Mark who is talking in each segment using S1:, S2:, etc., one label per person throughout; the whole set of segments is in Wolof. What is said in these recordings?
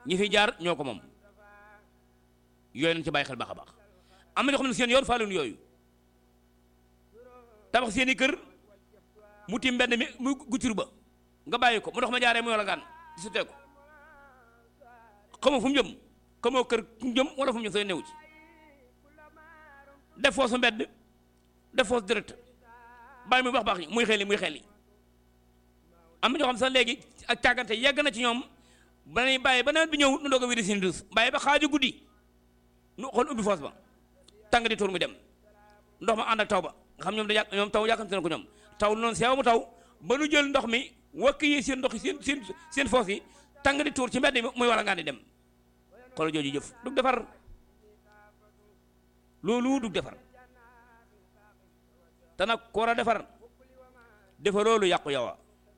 S1: ñi fi jaar ñoo ko moom yooyu nañ ci bàyyi xel baax a baax am na ñoo xam ne seen yoon faaluñu yooyu tabax seen i kër mu tiim mbedd mi mu guccur ba nga bàyyi ko mu dox ma jaaree mu yor a ngaan di sutee ko xamoo fu mu jëm xamoo kër fu mu jëm wala fu mu jëm sooy new ci def foosu mbedd def foosu direct bàyyi muy wax baax ñi muy xel yi muy xel yi am na ñoo xam sax léegi ak càggante yegg na ci ñoom ba nañu bàyyi ba nawet bi ñëw nu doog a wéri seen dus bàyyi ba xaaju guddi nu xool ubbi foos ba tàng di tuur mu dem ndox ma ànd ak taw ba nga xam ñoom da yàq ñoom taw yàkkamte na ko ñoom taw noonu seew mu taw ba nu jël ndox mi wakk yi seen ndox yi seen seen seen foos yi tàng di tuur ci mbedd mi muy war a ngaan di dem xoolal jooju jëf dug defar loolu dug defar te nag ku war a defar defaroo lu yàqu yow a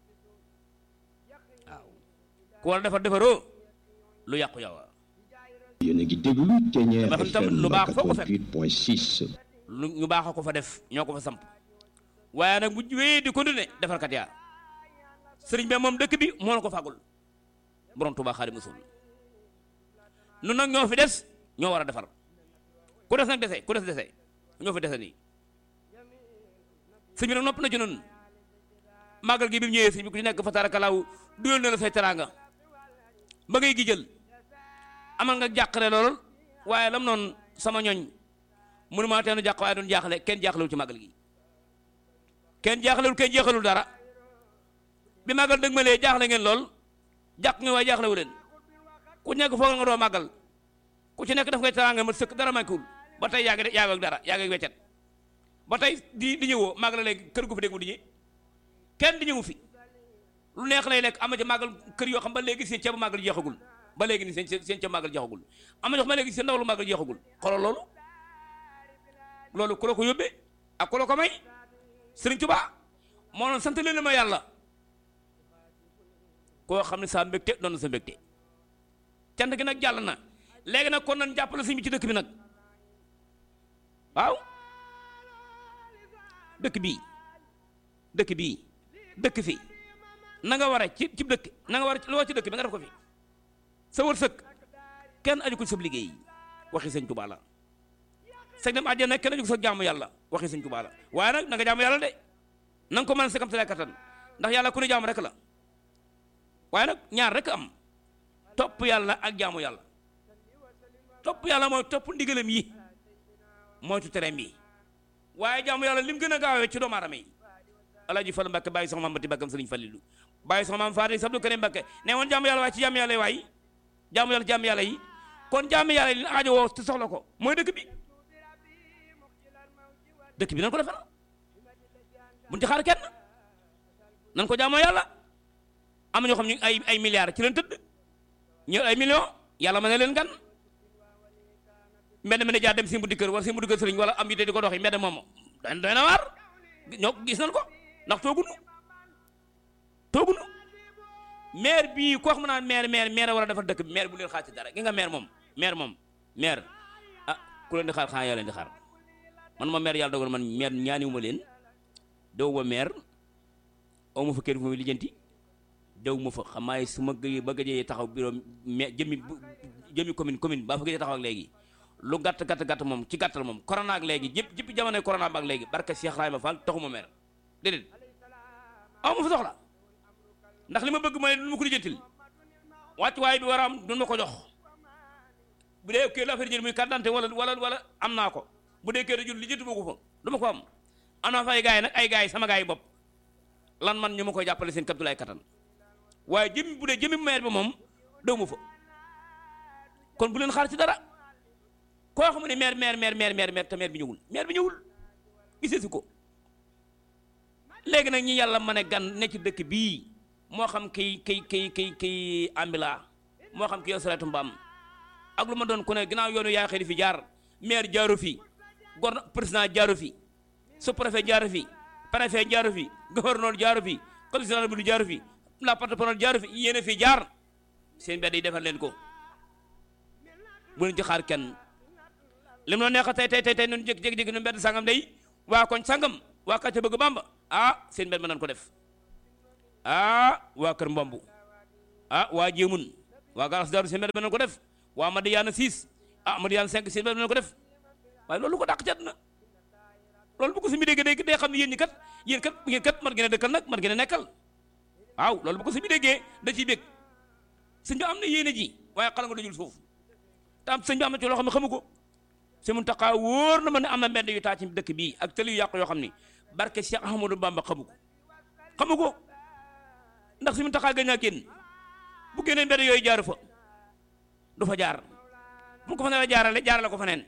S1: waaw ku war a defar defaroo lu yàqu yow a
S2: yéen a ngi déglu Ténière
S1: Ba xam tam
S2: FM
S1: lu baax foo ko fekk.
S2: 88.6
S1: lu ñu baax a ko fa def ñoo ko fa samp waaye nag bu wéyee di continuer defarkat yaa sëriñ bi moom dëkk bi moo na ko fàggul borom Tuubaa Xaadimu Rasuul nun nag ñoo fi des ñoo war a defar ku des nag dese ku des dese ñoo fi dese nii sëñ bi nag nopp na ci nun màggal gi bi mu ñëwee sëñ bi ku ci nekk fa tarakalaaw duyal na la say teraanga ba ngay gi jël amal nga jàqare lool waaye lam noonu sama ñoñ mënu maa teenu jàq waaye doon jaaxle kenn jaaxlewul ci màggal gi kenn jaaxlewul kenn jeexalul dara bi màggal dëgg ma lee jaaxle ngeen lool jàq nga waaye jaaxlewu leen ku nekk foog nga doo màggal ku ci nekk daf ngay teraanga ma sëkk dara manquewul ba tey yaa ngi yaa ngi ak dara yaa ngi ak weccet ba tey di di ñëwoo màggal léegi kër gu fi dégg mu di ñi kenn di ñëwu fi lu neex lay lekk am na ci màggal kër yoo xam ba léegi seen ceebu màggal jeexagul ba léegi ni seen seen ceebu màggal jeexagul am na ñoo xam ba léegi seen ndaw lu màggal jeexagul xoolal loolu loolu ku la ko yóbbee ak ku la ko may Sëriñ Tuubaa moo doon sant leen ma yàlla koo xam ne saa mbégte doon na sa mbégte cant gi nag jàll na léegi nag kon nañ jàppale sëñ bi ci dëkk bi nag waaw dëkk bii dëkk bii dëkk fi na nga war a ci ci dëkk na nga war a loo ci dëkk bi nga def ko fi sa wërsëg kenn aju ko ci sa liggéey waxi sëñ Tuubaa la sëñ dem àjjana kenn aju ko sa jaamu yàlla waxi sëñ Tuubaa la waaye nag na nga jaamu yàlla de na nga ko mën a sekam sa kattan ndax yàlla ku ne jaamu rek la waaye nag ñaar rek am topp yàlla ak jaamu yàlla topp yàlla mooy topp ndigalam yi moytu tereem yi waaye jaamu yàlla lim gën a gaawee ci doomu aadama yi alaaji Fallu Mbàkke bàyyi soxna maam bati bakkam sëriñ Fallilu bàyyi soxna maam Faati Sabdu Karim Mbàkke ne woon jaamu yàlla waaye ci jaamu yàlla yi waay jaamu yàlla jaamu yàlla yi kon jaamu yàlla yi li aajo woo te soxla ko mooy dëkk bi dëkk bi nan ko defar buñ ci xaar kenn nan ko jaamoo yàlla am na ñoo xam ne ay ay milliards ci leen tëdd ñu ay millions yàlla mën na leen gan mbedd mi ne jaar dem si mbuddi kër wala si mbuddi kër sëriñ wala am yite di ko doxi mbedd moom doy doy na waar ñoo gis nañ ko ndax toogunu toogunu maire bii koo xam naa maire maire maire war a defar dëkk bi maire bu leen xaar ci dara gi nga maire moom maire moom maire ah ku leen di xaar xanaa yaa leen di xaar man ma maire yàlla dogal man maire ñaaniwuma leen dew ma maire aw ma fa kër fu muy lijjanti dew ma fa xam maay su ma gëjee ba gëjee taxaw bureau mais jëmmi bu- jëmmi commune commune baa fa gëjee taxaw ak léegi lu gàtt gàtt gàtt moom ci gàttal moom corona ak léegi jëpp jëpp jamonoy corona ba ak léegi barka Cheikh Rahima Fall taxuma maire déedéet aw ma fa soxla ndax li ma bëgg mooy du ma ko lijjantil wàccuwaay bi war a am du ma ko jox bu dee kër la affaire jël muy carte d'identité wala wala wala am naa ko bu dee kër jël lijjanti ma ko fa du ma ko am am naa fa ay gars yi nag ay gars yi sama gars yi bopp lan man ñu ma koy jàppale seen kaptulaay kattan waaye jëmmi bu dee jëmmi maire bi moom dew ma fa kon bu leen xaar ci dara koo xam ne maire maire maire maire maire maire te maire bi ñëwul maire bi ñëwul gisee si ko léegi nag ñi yàlla mën a gan ne ci dëkk bii moo xam kiy kiy kiy kiy kiy ambila moo xam kiy yor sareetu mbaam ak lu ma doon ku ne ginnaaw yoonu yaa xëy di fi jaar maire jaaru fi gorna président jaaru fi sous préfet jaaru fi préfet jaaru fi gouverneur jaaru fi commissaire général bu jaaru fi la porte-parole jaaru fi yéen a fi jaar seen mbedd yi defar leen ko bu leen ci xaar kenn lim la neex tey tey tey tey nun jékki-jékki nu mbedd sangam day waa koñ sangam waa kàcce bëgg bamba ah seen mbedd ma nan ko def ah waa kër mbombu ah waa jéemun waa garas daaru seen mbedd ba nañ ko def waa Madiyaana 6 ah Madiyaana 5 seen mbedd ba nañ ko def waaye loolu ko dàq cat na loolu bu ko suñu déggee day day xam ne yéen ñi kat yéen kat yéen kat man ngeen a dëkkal nag man ngeen a nekkal waaw loolu bu ko suñu déggee da ciy bég sëñ bi am na yéene ji waaye xala nga dajul suuf te am sëñ bi am na ci loo xam ne xamu ko si mun taxaa wóor na ma ne am na mbedd yu taa ci dëkk bii ak tëli yu yàqu yoo xam ni barke Cheikh Ahmadou Bamba xamu ko xamu ko ndax si mun taxaa gën a génn bu génnee mbedd yooyu jaaru fa du fa jaar bu ko fa ne jaarale jaarale ko fa neen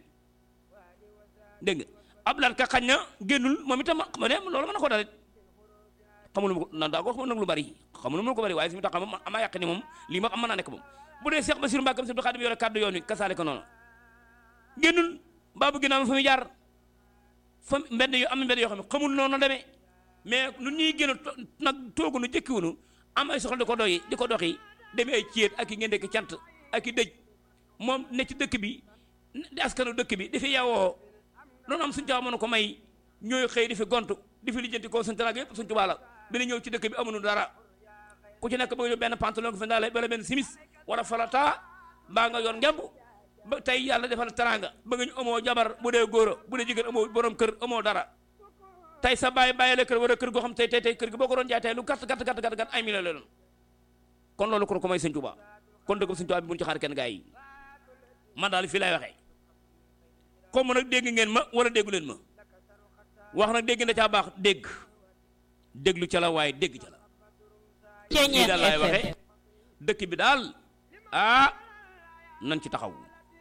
S1: dégg nga Abdoulaye ka xañ na génnul moom itam ma ne loolu mën na ko dalit xamul ma ko nan daa ko wax nag lu bari xamul ma ko bari waaye si mu tax moom ama yàq ni moom lii moom am mën naa nekk moom bu dee Cheikh Bassirou Mbacké Abdou Khadim yore kàddu yoon wi kasaale ko noonu génnul mbaa bu ginnaaw fa muy jaar fa mbedd yu am mbedd yoo xam ne xamul noonu demee mais nu ñuy génn nag toogu nu jëkkiwunu am ay soxla di ko doyi di ko doxi demee ay céet ak i ngeen dekk cant ak i dëj moom ne ci dëkk bi di askanu dëkk bi dafi yawoo loolu am suñu caaw mën ko may ñooy xëy di fi gont di fi lijjanti ko suñu taraag yëpp suñu tubaab la bi ñëw ci dëkk bi amuñu dara ku ci nekk bëgg ñu benn pantalon ko fi ndaale wala benn simis wala falata mbaa nga yor ngemb ba tey yàlla defal taranga bëgg ñu amoo jabar bu dee góor bu dee jigéen amoo borom kër amoo dara tey sa bàyyi bàyyi la kër wala kër goo xam tey tey tey kër gi boo ko doon jaay tey lu gàtt gàtt gàtt gàtt gàtt ay million la doon kon loolu kon ko may sëñ Tuubaa kon dëgg sëñ Tuubaa bi bu ñu ci xaar kenn gaa yi man daal fii lay waxee comme nag dégg ngeen ma wala déggu leen ma wax nag dégg na caa baax dégg déglu ca la waaye dégg ca la fii daal laay waxee dëkk bi daal ah nañ ci taxaw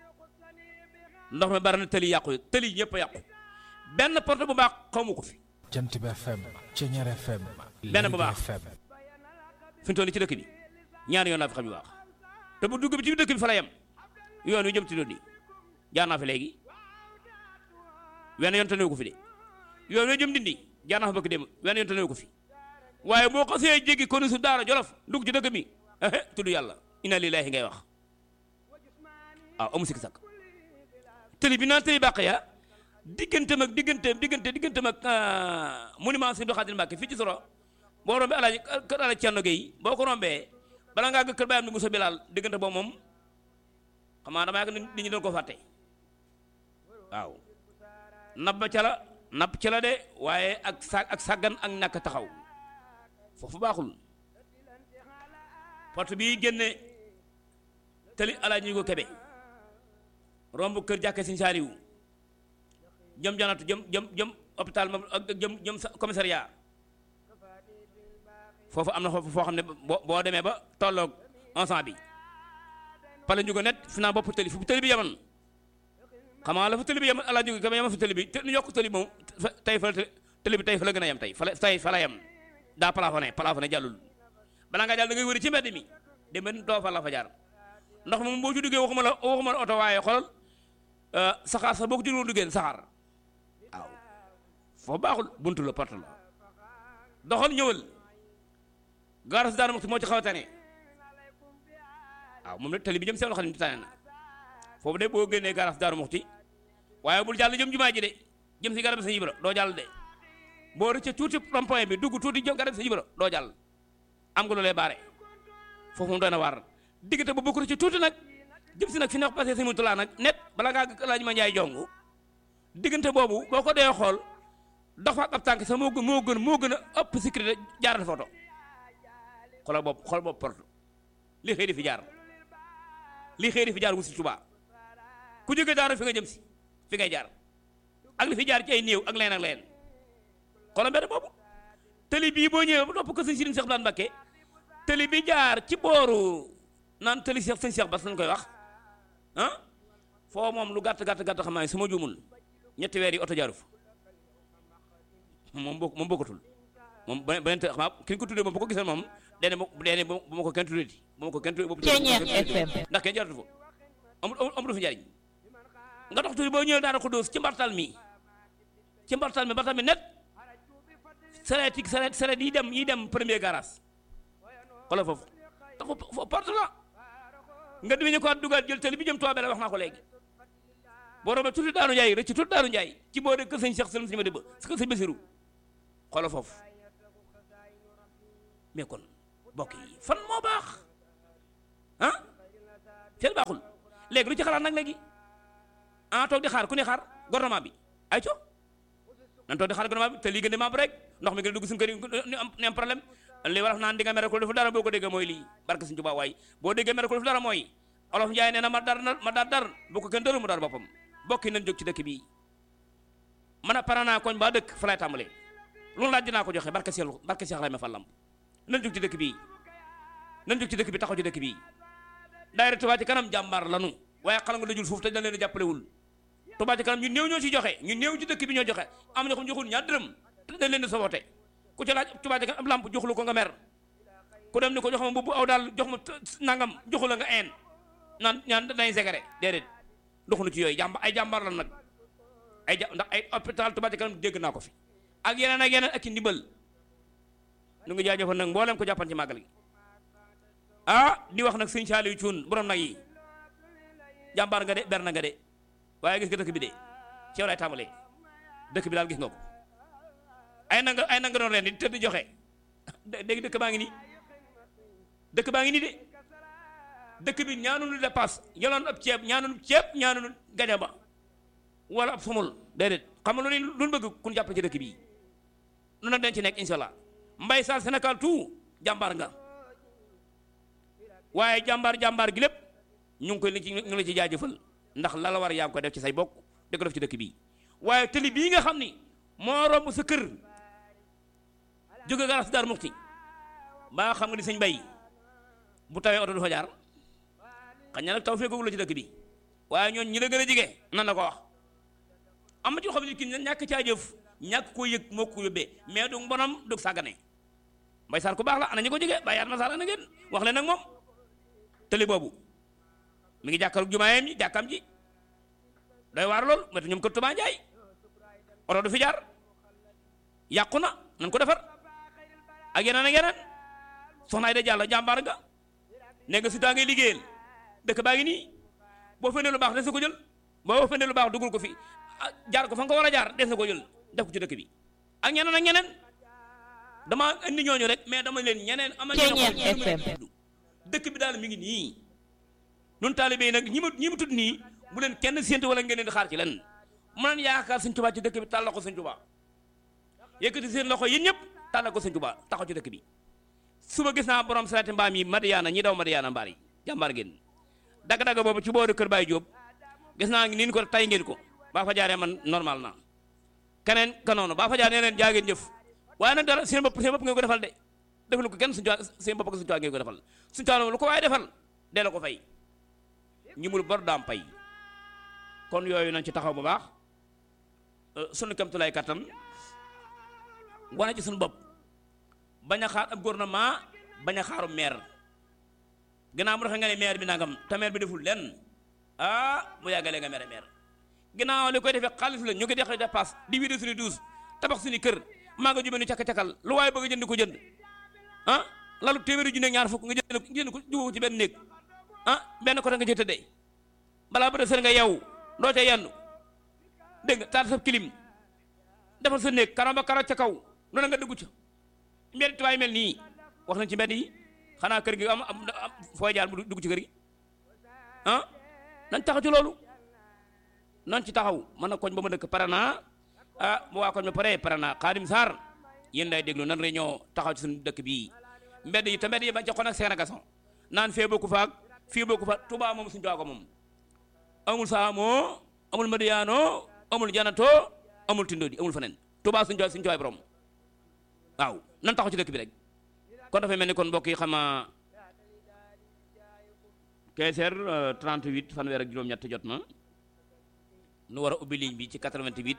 S1: ndox mi bari na tëli yàqu tëli ñëpp a yàqu benn porte bu baax xamu ko fi
S3: jant bi FM Ceñeer FM
S1: benn bu baax
S3: FM
S1: fi mu toll nii ci dëkk bi ñaari yoon laa fi xam yu baax te bu dugg bi ci dëkk bi fa la yem yoon wi jëm ci doon jaar naa fi léegi wenn yoon te néew ko fi de yoon wi jëm dindi jaar naa fa bëgg dem wenn yoon te néew ko fi waaye boo xasee jéggi konu su daara jolof dugg ci dëkk bi ehe tudd yàlla inna lillahi ngay wax waaw amu sikki sakk tëli bi naan tëli bàq ya digganteem ak digganteem diggante digganteem ak monument Sëñ Xaadim Mbàkke fii ci soro boo rombee alaaji kër alaaji Cerno Gey boo ko rombee bala ngaa gë kër bàyyam ni Musa Bilaal diggante boobu moom xam naa dama yàgg nit ñi doon ko fàtte waaw nab ba ca la napp ca la de waaye ak sa ak sàggan ak ñàkk taxaw foofu baaxul porte bii génne tëli alaaji ñu ko kebe romb kër jàkke Sëñ Saaliw jëm janatu jëm jëm jëm hôpital moom ak jëm jëm commissariat foofu am na foofu foo xam ne boo boo demee ba tolloog ensemble bi pale njugo net fi naa bopp tëli fu tëli bi yaman xam nga la fa tëli bi yaman alaa njugo kebe yaman fa tëli bi te ñu yokk tëli moom tey fa tëli bi tey fa la gën a yem tey fa la tey fa la yem daa plafonné plafonné jàllul balaa nga jàll da ngay wëri ci mbedd mi dem doo fa la fa jaar ndox moom boo ci duggee waxuma la waxuma la oto waaye xoolal saxaar sax boo ko jëloon duggee saxaar waaw foofu baaxul buntu la porte la doxal ñëwal gaaras daana moxti moo ci xaw a tane waaw moom la tali bi jëm seen xam ne tane na foofu de boo génnee gaaras daanu moxti waaye bul jàll jëm jumaa ji de jëm si garab sa yibra doo jàll de boo rëcce tuuti rond-point bi dugg tuuti jëm garab sa yibra doo jàll am nga lu lay baare foofu moom doy na waar diggante ba bokk ci tuuti nag jëm si nag fi neex passé si mutulaa nag net bala ngaa laaj ma njaay jongu diggante boobu boo ko dee xool dox fa ak ab tànk sax moo gën moo gën moo gën a ëpp sécurité jaaral photo xoolal bopp xool bopp porte li xëy di fi jaar li xëy di fi jaar wu si Tuubaa ku jóge daara fi nga jëm si fi ngay jaar ak li fi jaar ci ay néew ak leen ak leen xoolal mbedd boobu tëli bii boo ñëwee ba topp ko sëñ Sëriñ Seex Daan Mbakke tëli bi jaar ci booru naan tëli Seex sëñ Seex Bas lañ koy wax ah foo moom lu gàtt gàtt gàtt xam naa su ma juumul ñetti weer yi oto jaaru fa moom bokk moom bokkatul moom beneen te xam naa ki ñu ko tuddee moom bu ko gisee moom dene bu dene bu ma ko kenn tuddee bu ma ko kenn tuddee
S4: Ceñeex FM
S1: ndax kenn jaaratu fa amul amul fi njariñ nga dox tuuti boo ñëwee daana ko dóos ci mbartal mi ci mbartal mi mbartal mi net sareet yi sareet sareet yi dem yi dem premier garage xoolal foofu dafa foofu porte la nga dimi ñu ko dugal jël tali bi jëm Tuubaa la wax naa ko léegi boo rombee tuuti daanu njaay rëcc tuuti daanu njaay ci boo de kër sëñ Cheikh Sëlëm si ma dëbb si kër sëñ Basiru xoolal foofu mais kon mbokk yi fan moo baax ah fenn baaxul léegi lu ci xalaat nag léegi ah toog di xaar ku ne xaar gouvernement bi ay co nan toog di xaar gouvernement bi te lii gën di membre rek ndox mi gën a dugg suñu kër yi ñu am ñu am problème li war a naan di nga mere ko defu dara boo ko déggee mooy lii barke suñu Tuubaa waay boo déggee mere ko defu dara mooy olof Njaay nee na ma dar ma dar dar bu ko kenn dëru mu dar boppam bokki nañ jóg ci dëkk bii man a pare naa koñ ba dëkk fa lay tàmbalee loolu laaj dinaa ko joxe barke Seex barke Seex Rayma Fallam nañ jóg ci dëkk bii nañ jóg ci dëkk bi taxaw ci dëkk bii daayira Touba ci kanam jàmbaar lanu waaye xala nga dajul suuf te dañ leen jàppalewul Touba ci kanam ñu néew ñoo ci joxe ñu néew ci dëkk bi ñoo joxe am na xam joxul ñaar dërëm te dañ leen di sabote ku ci laaj Touba ci kanam ab lamp joxulu ko nga mer ku dem ni ko jox ma mbubb aw daal jox ma nangam joxu la nga een naan ñaan dañ segere déedéet doxunu ci yooyu jàmba ay jàmbaar lan nag ay ja ndax ay hôpital Touba ci kanam dégg naa ko fi ak yeneen ak yeneen ak ci ndimbal nu ngi jaajëfal nag mboolem ko jàppan ci màggal gi ah di wax nag sëñ Saaliw Cuun borom nag yi jàmbaar nga de ber na nga de waaye gis nga dëkk bi de ci yow lay tàmbalee dëkk bi daal gis nga ko ay nanga ay nanga doon ren di tëdd joxe dégg dëkk baa ngi nii dëkk baa ngi nii de dëkk bi ñaanunu dépasse yoloon ab ceeb ñaanunu ceeb ñaanunu gaja ba wala ab sumul déedéet xam nga lu ne lu bëgg kun jàpp ci dëkk bii nu na den ci nekk inshallah mbay sal Sénégal tout jàmbaar nga waaye jàmbaar jàmbaar gi lépp ñu ngi koy li ci ñu ngi la ci jaajëfal ndax la la war yaa ngi ko def ci say bokk di ko def ci dëkk bii waaye tëli bii nga xam ni moo romb sa kër jóge garas daar muxti baa xam nga ni sëñ bay bu tawee oto du fa jaar xañ na nag taw fekkagul la ci dëkk bi waaye ñooñ ñi la gën a jege nan la ko wax am na ci xam ne kii ñàkk caa jëf ñàkk koo yëg moo ko yóbbee mais du mbonam du sàggane mbay saar ku baax la ana ñi ko jege bàyyi at ma saar ana ngeen wax leen nag moom tëli boobu mi ngi jàkkaarloog jumaayam ji jàkkam ji doy waar lool mais ñoom kër Tuubaa Njaay oto du fi jaar yàqu na nan ko defar ak yeneen ak yeneen soxna Ayda Jàllo jàmbaar nga ne nga si taa ngay liggéeyal dëkk baa ngi nii boo fendee lu baax des na ko jël boo fendee lu baax duggul ko fi jaar ko fa nga ko war a jaar des na ko jël def ko ci dëkk bi ak ñeneen ak ñeneen dama indi ñooñu rek mais dama leen ñeneen ama ñeneen dëkk bi daal mi ngi nii nun taalibe yi nag ñi ma ñi ma tudd nii bu leen kenn séentu wala ngeen leen di xaar ci lenn mu naan yaakaar Sëñ Tuubaa ci dëkk bi tàllal ko Sëñ Tuubaa yëkkati seen loxo yéen ñëpp tàllal ko Sëñ Tuubaa taxaw ci dëkk bi suba gis naa borom salaati mbaam yi Madiyaana ñi daw Madiyaana mbaar yi jàmbaar ngeen dagg-dagg boobu ci booru Kër Baay Jóob gis naa niin ko tay ngeen ko baa fa jaaree man normal na keneen ka noonu baa fa jaaree leen jaa ngeen jëf waaye nag dara seen bopp seen bopp ngeen ko defal de defal ko kenn suñu seen bopp ak suñu ngeen ko defal suñu taal lu ko waaye defal dee la ko fay ñi mul bor daam pay kon yooyu nañ ci taxaw bu baax sunu kamtulaay kattan wane ci suñu bopp bañ a xaar ab gouvernement bañ a xaaru maire ginnaaw mu defee nga ne maire bi nangam te maire bi deful lenn ah mu yàggalee nga mere maire ginnaaw li koy defee xaalis la ñu ngi def dépasse di vidé suñu douze tabax suñu kër maa nga jubee ni cakk-cakkal lu waaye bëgg a jënd ko jënd ah lalu téeméeri junne ñaar fukk nga jënd jënd ko jubóo ci benn néeg ah benn côté nga ci tëddee balaa ba sër nga yow doo ca yendu dégg nga taal sa kilim defal sa néeg karo ba karo ca kaw noonu nga dugg ca mbedd tubaay mel nii wax nañ ci mbedd yi xanaa kër gi am am fooy jaar bu dugg ci kër gi ah nañ taxaw ci loolu nañ ci taxaw man na koñ ba ma dëkk pare naa ah bu waa koñ ba pare pare naa Xaadim Sarr yéen day déglu nan réunion taxaw ci suñu dëkk bii mbedd yi te mbedd yi bañ ca xon ak sénégason naan fee bokku faak fii bokku fa Touba moom suñu Touba ko moom amul Saamo amul Madiyaano amul Janato amul Tindodi amul feneen Touba suñu suñu Touba borom waaw nan taxaw ci dëkk bi rek kon dafay mel ni kon mbokk yi xama 15 heures 38 fanweer ak juróom-ñett jot na nu war a ubbi ligne bi ci 88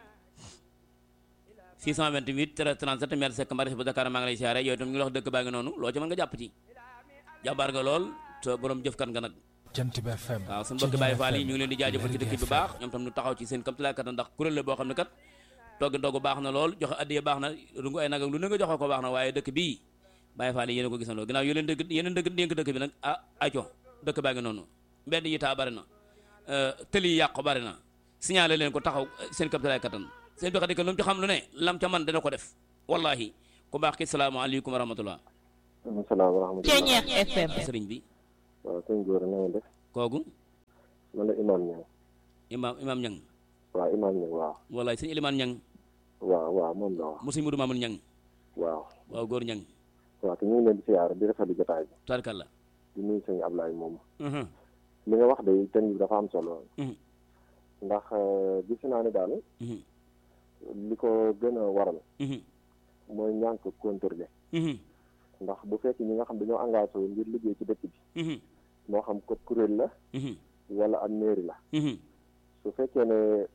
S1: 628 37 maire Seck Mbaris bu Dakar maa ngi lay siyaare yooyu itam ñu ngi wax dëkk baa ngi noonu loo ci mën nga jàpp ci jàmbaar nga lool te borom jëfkat nga nag
S3: Jant bi FM
S1: waaw suñu mbokki Baye Fall yi ñu ngi leen di jaajëfal ci dëkk bi baax ñoom tam ñu taxaw ci seen kamtulaay kat ndax kuréel la boo xam ne kat togg ndogg baax na lool joxe addiya baax na rungu ay nag ak lu ne nga joxe ko baax na waaye dëkk bii Baye Fall yi yéen a ko gisandoo ginnaaw yéen dëkk yéen dëkk dénk dëkk bi nag ah aco dëkk baa ngi noonu mbedd yi taa bari na tëli yi yàqu bari na signalé leen ko taxaw seen kamtulaay kattan seen bi xadi lu mu ci xam lu ne lam ca man dana ko def wallahi ku baax ki salaamaaleykum wa rahmatullah
S4: salaam wa rahmatulah.
S5: Ceeñeex FM.
S1: sëriñ bi
S4: waaw sëñ Gora na ngeen def.
S1: kooku
S4: man la Imaam Niang
S1: imaam imaam ñang
S4: waaw Imaam Niang waaw
S1: wallaay sëñ Elimaan ñang
S4: waaw waaw moom la waaw
S1: mu sëñ Mudu Maamun ñang
S4: waaw
S1: waaw góor ñang
S4: waaw te ñu ngi leen di siyaar di rafetlu jotaay bi
S1: tubaarkàlla
S4: di nuyu sëñ Ablaye moom
S1: Mhm,
S4: li nga wax de thème bi dafa am solo
S1: mhm,
S4: ndax euh, gis naa ne daal
S1: mhm,
S4: li ko gën a waral
S1: mhm,
S4: mooy ñànk contrôler
S1: mhm,
S4: ndax bu fekkee ñi nga xam dañoo engagé wu ngir liggéey ci dëkk bi
S1: mhm,
S4: moo xam ko kuréel la
S1: mhm,
S4: wala am mairie la
S1: mhm,
S4: su fekkee ne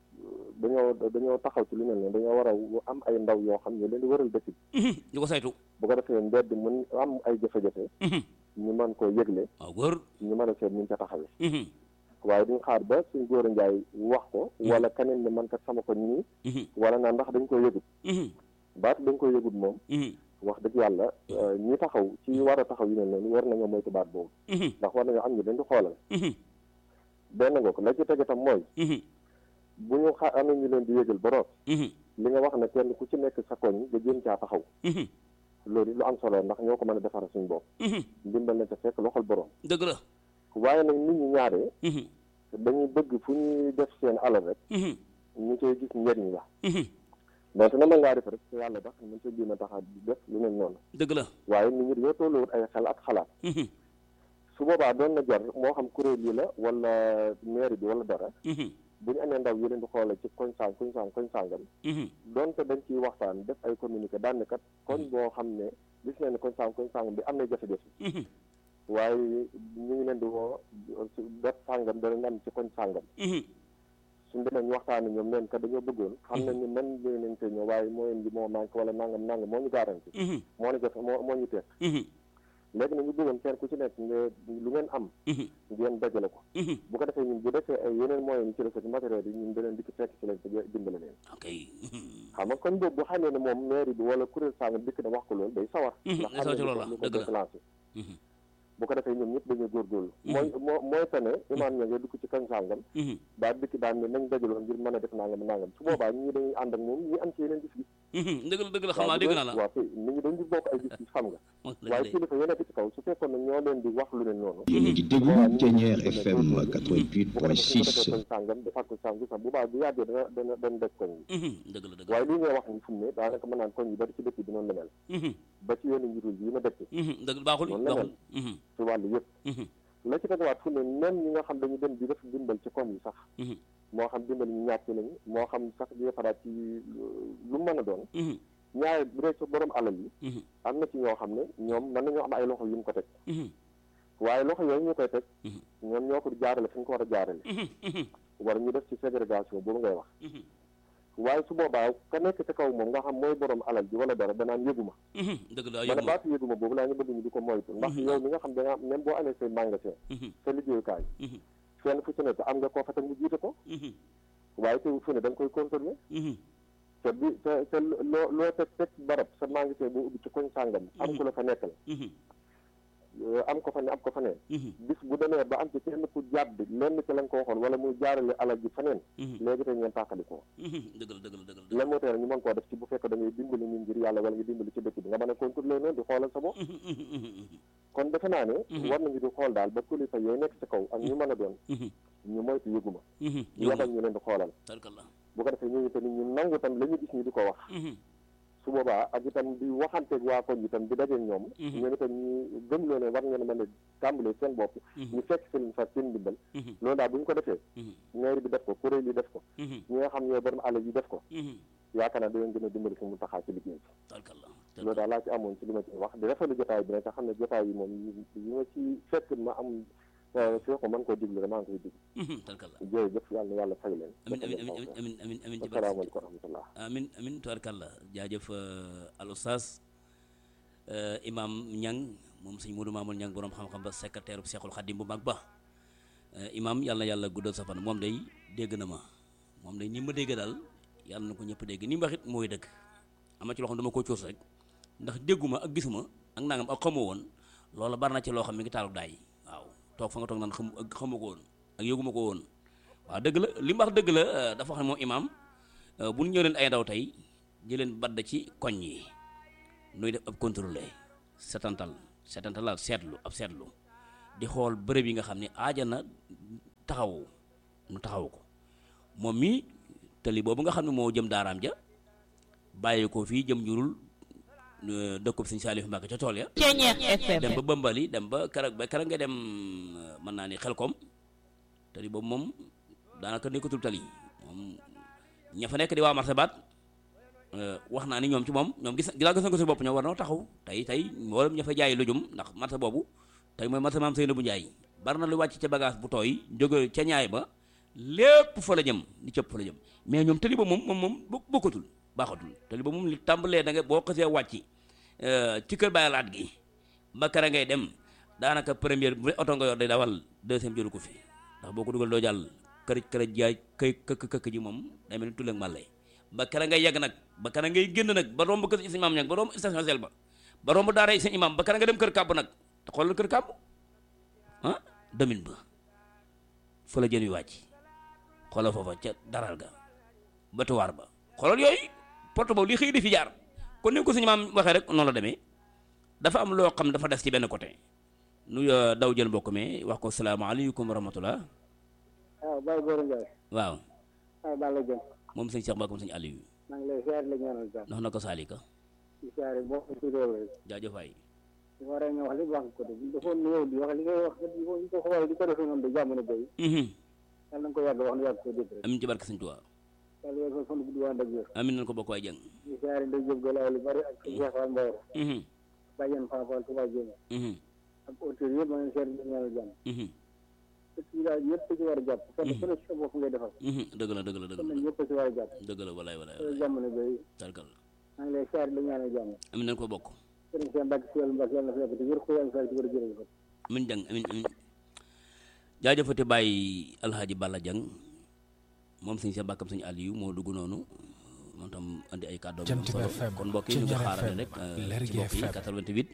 S4: dañoo dañoo taxaw ci lu mel ne dañoo war a am ay ndaw yoo xam ne leen di waral dëkk bi
S1: mhm, di ko saytu
S4: bu ko defee mbedd mën am ay jafe-jafe
S1: Mhm,
S4: ñu mën koo yëgle
S1: waaw góor
S4: ñu mën a seet ñu ca taxawee
S1: Mhm,
S4: waaye duñ xaar ba suñ góor a njaay wax ko
S1: Mhm.
S4: wala keneen ne man kat sama ko nii
S1: mhm,
S4: wala naa ndax dañ ko yëgut
S1: mhm,
S4: baat dañ ko yëgut moom
S1: mhm,
S4: wax dëgg yàlla euh, ñi taxaw ci war a taxaw yu mel noonu war nañoo moytu baat boobu
S1: mhm,
S4: ndax war nañoo am ñu leen di xoolal
S1: mhm,
S4: benn nga ko la ci tege tam mooy
S1: mhm,
S4: bu ñu xa amee ñu leen di yëgal ba root
S1: mhm,
S4: li nga wax ne kenn ku ci nekk sa koñ nga jéem caa taxaw
S1: mhm,
S4: loolu lu am solo ndax ñoo ko mën a defara suñu bopp
S1: mhm.
S4: ndimbal na ca fekk loxol borom
S1: dëgg la
S4: waaye nag nit ñi ñaaree
S1: Mhm,
S4: dañuy bëgg fu ñuy def seen alal rek
S1: mhm,
S4: ñu koy gis njëriñ la
S1: mhm,
S4: donc na mën ngaa def rek te yàlla tax mën sa jéem a tax a def lu mel noonu
S1: dëgg la
S4: waaye nit ñi dañoo tolluwut ay xel ak xalaat
S1: Mhm,
S4: su boobaa doon na jar moo xam kuréel yi la wala mairie bi wala dara
S1: mhm,
S4: bu ñu amee ndaw yu leen di xoolal ci koñ sang koñ sang koñ sàngam
S1: mhm,
S4: donte dañ ciy waxtaan def ay communiqué daan ne kat koñ boo xam ne gis nañ ne koñ sang koñ sàngam bi am na jafe-jafe
S1: mhm,
S4: waaye ñu ngi leen di woo su def sàngam dana am ci koñ sàngam
S1: mhm,
S4: suñ demee ñu waxtaan ñoom neen kat dañoo bëggoon xam nañ ni man ñëw nañ te ñëw waaye moo leen di moo manqué wala nangam nangam moo ñu garanti
S1: mhm,
S4: moo ñu jafe moo moo ñu teg
S1: mhm,
S4: léegi nag ñu bëggoon kenn ku ci nekk nga lu ngeen am
S1: mhm,
S4: ngeen dajale ko
S1: mhm.
S4: bu ko defee ñun bu defee ay yeneen moyens yi ci recette matériel yi ñun daneen dikk fekk ci leen te dimbale leen
S1: ok
S4: xam nga kon boobu bu xamee ne moom mairie bi wala kuréel sàngam dikk na wax ko loolu day sawar
S1: Mhm,
S4: ndax
S1: day
S4: xam
S1: sawar ci
S4: na
S1: loolu la,
S4: lu ko
S1: dëgg la.
S4: déclenché
S1: Mhm,
S4: bu ko defee ñoom ñëpp dañuy góorgóorlu
S1: Mhm.
S4: mooy moo mooy que ne imaam ña nga dugg ci kañ sàngam
S1: mhm,
S4: daal dikk daan ne nañ dajaloo ngir mën a def nangam nangam su boobaa ñii dañuy ànd ak moom ñi am ci yeneen gis-gis
S1: mhm. dëgg la dëgg la xam naa dégg naa la
S4: waaw kay nit ñi dañ di bokk ay gis-gis xam nga
S1: Dëgg
S4: waaye
S1: la.
S4: kilifa yi nekk ci kaw su fekkoon ne ñoo leen di wax lu leen noonu
S2: yéen a ngi déglu Thiéniere FM
S4: bu ko defee su ko defee
S2: 88.6
S4: koñ sàngam defaat ko sàngam sax bu baax bu yàggee dana dana dana def koñ yi
S1: Mhm, dëgg la dëgg la.
S4: waaye lii ngay wax ni fu mu ne daanaka mën naan koñ yi bari ci dëkk bi noonu la mel
S1: Mhm,
S4: ba ci yenn njurul yi ma dëkk
S1: mhm, dëgg baaxul
S4: Noonu la
S1: baaxul. Mhm,
S4: ci wàllu yëpp
S1: mhm,
S4: la ci tegawaat fu ne même ñi nga xam dañu dem di def dimbal ci koñ yi sax
S1: mhm,
S4: moo xam dimbal ñu ñàkk lañu moo xam sax di defaraat ci lu mën a doon
S1: mhm,
S4: ñaare bu dee ci borom alal yi
S1: mhm,
S4: am na ci ñoo xam ne ñoom mën nañoo am ay loxo yu mu ko teg
S1: mhm,
S4: waaye loxo yooyu ñu koy teg
S1: Mhm.
S4: ñoom ñoo ko jaarale fi ñu ko war a jaarale
S1: mhm, mhm,
S4: wala ñu def ci ségrégation boobu ngay wax
S1: mhm,
S4: waaye su boobaa ka nekk ci kaw moom nga xam mooy borom alal ji wala dara danaan yëguma
S1: mhm. dëgg la
S4: man
S1: yëguma.
S4: baatu yëguma boobu laa ñu bëgg ñu di ko moytu ndax
S1: Mhm.
S4: yow mi nga xam da nga même boo amee say magasin
S1: Mhm,
S4: sa liggéeyukaay
S1: mhm,
S4: fenn fu ci nekk am nga koo fa teg mu jiite ko
S1: mhm,
S4: waaye teewul fu ne da nga koy contrôler
S1: mhm,
S4: te bi te te loo loo teg teg barab sa magasin boo ubbi ci koñ sàngam am ku la fa nekkal
S1: mhm,
S4: euh, am ko fa ne am ko fa neen
S1: mhm,
S4: bis bu demee ba am ci kenn ku jàdd lenn ci la nga ko waxoon wala muy jaarale alal ji faneen
S1: mhm,
S4: léegi tey ngeen tàqalikoo
S1: mhm. dëgg la dëgg la dëgg la.
S4: lan moo tere ñu mën koo def ci bu fekkee da ngay dimbali nit ngir yàlla wala nga dimbali ci dëkk bi nga mën a contrôler noonu di xoolal sa bopp
S1: Mhm, mhm, mhm, mhm,
S4: kon defe naa ne
S1: Mhm.
S4: war nañu di xool daal ba kilifa yooyu nekk ci kaw ak ñu mën a doon
S1: mhm,
S4: ñu moytu yëguma
S1: mhm.
S4: ñu
S1: Yëguma.
S4: yabal ñu leen di xoolal
S1: Tarkalla.
S4: bu ko defee ñooñu tamit ñu nangu tam la ñu gis ñu di ko wax
S1: Mhm,
S4: su boobaa ak itam di waxanteeg waa koñ itam di dajeeg ñoom
S1: Mhm.
S4: ñoom itam ñu gëm loo ne war ngeen a mën a tàmbalee seen bopp
S1: mhm,
S4: ñu fekk seen fa seen ndimbal
S1: mhm,
S4: loolu daal bu ñu ko defee
S1: mhm,
S4: mairie bi def ko kuréel yi def ko
S1: mhm,
S4: ñi nga xam ñooy borom alal yi def ko
S1: mhm.
S4: yaakaar naa dinañ gën a dimbali fi mu taxaa ci liggéey bi
S1: Tarkalla.
S4: loolu daal laa ci amoon ci li ma ci wax di rafetlu jotaay bi nag te xam ne jotaay yi moom yi ma ci fekk ma am fii ko mën koo diglu rek maa ngi koy diglu
S1: Mhm, Tarkalla.
S4: jërëjëf yàlla na yàlla fay leen
S1: amin amin amin amin amin amin amin ci barke
S4: asalaamaaleykum wa rahmatullah
S1: amin amin tubarkalla jaajëf al oustaz imam ñang moom sëñ Modou Mamoul ñang borom xam-xam ba secrétaire bu Seexul Xadim bu mag ba imam yàlla na yàlla guddal sa fan moom day dégg na ma moom day ni ma dégg daal yàlla na ko ñëpp dégg ni mu wax it mooy dëgg am na ci loo xam dama ko coos rek ndax dégguma ak gisuma ak nangam ak xamoo woon loola bari na ci loo xam mi ngi taaluk daay waaw toog fa nga toog naan xam ak xamu ko woon ak yëguma ko woon waaw dëgg la li mu wax dëgg la euh, dafa wax ne moom imaam euh, bu ñu ñëw leen ay ndaw tey jëleen badd ci koñ yi nuy def ab contrôlé setantal setantal la seetlu ab seetlu di xool bërëb yi nga xam ne aaja na taxawu nu taxawu ko moom mi tali boobu nga xam ne moo jëm daaraam ja bàyyi ko fii jëm njurul euh, dëkkub sëñ Saliou Mbacke ca tool ya
S5: Ceñeex FM
S1: dem ba Bambali dem ba keroog ba keroog nga dem euh, mën naa ni xelkom tali boobu moom daanaka nekkatul tali moom ña fa nekk di waa marché baat euh, wax naa ni ñoom ci moom ñoom gis gilaa gis na ko si bopp ñoom war noo taxaw tey tey mboolem ña fa jaay lujum ndax marché boobu tey mooy marché maam Seynabou Ndiaye bari na lu wàcc ca bagage bu tooy jóge ca ñaay ba lépp fa la jëm li cëpp fa la jëm mais ñoom tali ba moom moom moom bok- bokkatul baaxatul tali ba moom li tàmbalee da nga boo xasee wàcc euh, ci kër Baye Laat gi ba kara ngay dem daanaka première bu oto nga yor day dawal deuxième jëlu ko fi ndax boo ko dugal doo jàll kër kër jaay këy këkk këkk ji moom day mel ni tulleeg màlle ba kara ngay yegg nag ba kara ngay génn nag ba romb kër sëñ imam ñag ba romb station sel ba ba romb daara sëñ imam ba kara nga dem kër kàbb nag te xoolal kër kàbb ah demin ba fa la jën wi wàcc xoolal foofa ca daral ga batuwaar ba xoolal yooyu porte boobu li xëy di fi jaar kon ni ko suñu maam waxee rek noonu la demee dafa am loo xam dafa des ci benn côté nu euh, daw jël mbokk mi wax ko salaamaaleykum wa rahmatullah
S6: waaw Baye Gora Ndiaye
S1: waaw
S6: waaw Balla Dieng
S1: moom sëñ Cheikh Mbacke sëñ Aliou
S6: maa ngi lay siyaare la ñaanal jàmm
S1: ndax na ko saalika
S6: di siyaare boo ko ci réew rek
S1: jaajëf waay
S6: di war a nga wax li wax ko de bu defoon ñëw di wax li ngay wax di ko di ko xoolee di ko defee noonu de jàmm na béy
S1: Mhm.
S6: yàlla na nga ko yàgg wax na yàgg ko dégg rek
S1: amin ci barke sëñ Tuubaa
S6: yàlla yàgg ko fan bu diwaan ak wér
S1: amin nañ ko bokk waay jëng
S6: di siyaare ndey jëb galaay lu bari ak Cheikh Fall Mbaye
S1: Mhm.
S6: bàjjen Fall Fall Touba Jéeme
S1: Mhm.
S6: ak auteur yëpp maa ngi siyaare la ñaanal jàmm
S1: Mhm.
S6: dëkk yi daal ñëpp ci war a jàpp kenn ku ne ci sa bopp ngay defal
S1: Mhm. dëgg la dëgg la dëgg
S6: kon
S1: la
S6: nag ñëpp ci war a jàpp
S1: dëgg la walaay walaay
S6: loolu
S1: walaay
S6: jàmm na béy
S1: tarkal
S6: maa ngi lay siyaare la ñaanal jàmm
S1: amin nañ ko bokk
S6: sëriñ Cheikh Mbacke si yàlla Mbacke yàlla na fi yàgg te wér ko yàlla na fi yàgg te wér jërëjëf
S1: amin jàng amin amin jaajëfate bàyyi alxaaji Balla Jang moom sëñ Cheikh Mbacke sëñ Aliou moo dugg noonu moom tam andi ay kàddoom yu am
S3: Jant bi
S1: solo
S3: FM,
S1: kon mbokk yi ñu ngi
S3: Ceñeer
S1: xaarale
S3: FM,
S1: rek euh,
S3: Lergui
S1: ci mbokk yi
S3: FM.
S1: 88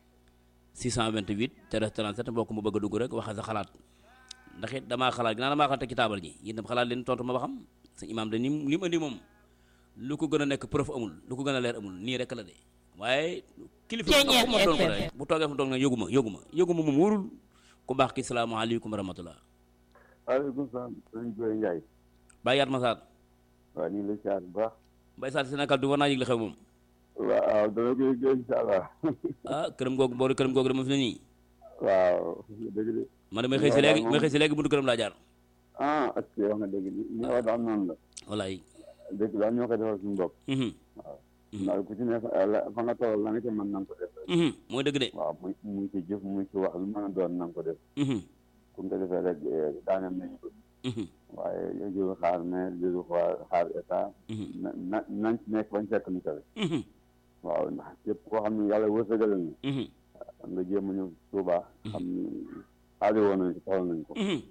S1: 628 13 37 mbokk mu bëgg a dugg rek waxe sa xalaat ndax it damaa xalaat ginnaaw damaa xalaat teg ci taabal ji yéen tam xalaat leen tontu ma ba xam sëñ imaam de ni li mu andi moom lu ko gën a nekk preuve amul lu ko gën a leer amul nii rek la de waaye kilifa
S5: Ceñeer
S1: fu ma doon ko
S5: FM.
S1: rek bu toogee fu mu toog nag yëguma yëguma yëguma moom wóorul ku baax ki salaamaaleykum wa rahmatullah
S7: waaleykum salaam sëñ Boye Ndiaye
S1: bàyyi yaat ma saat
S7: waaw ñu ngi lay siyaar bu baax
S1: bay saat Sénégal du war naa yëg li xew moom
S7: waaw dana koy gën incha allah
S1: ah këram googu boori këram googu dama fi ne nii
S7: waaw dëgg de
S1: man damay xëy si léegi may xëy si léegi buntu këram laa jaar
S7: ah ak wax nga dëgg li li nga wax daal noonu la
S1: wallaay
S7: dëgg daal ñoo koy defal suñu bopp
S1: mhm
S7: ndax ku ci ne fa la- fa nga toll la nga ca mën na nga ko def
S1: mhm mooy dëgg de
S7: waaw muy muy ci jëf muy ci wax lu mën a doon na nga ko def
S1: mhm
S7: ku nga ko defee rek daanam nañu ko
S1: mhm
S7: waaye jëru xaar mais jëru xaar xaar état
S1: mhm
S7: na na nañ ci nekk bañ fekk ñu kawe
S1: mhm
S7: waaw ndax képp koo xam ne yàlla wërsëgal na
S1: mhm
S7: nga jéem a ñëw Tuuba xam ni aajo woon nañ ko soxla nañ ko
S1: mhm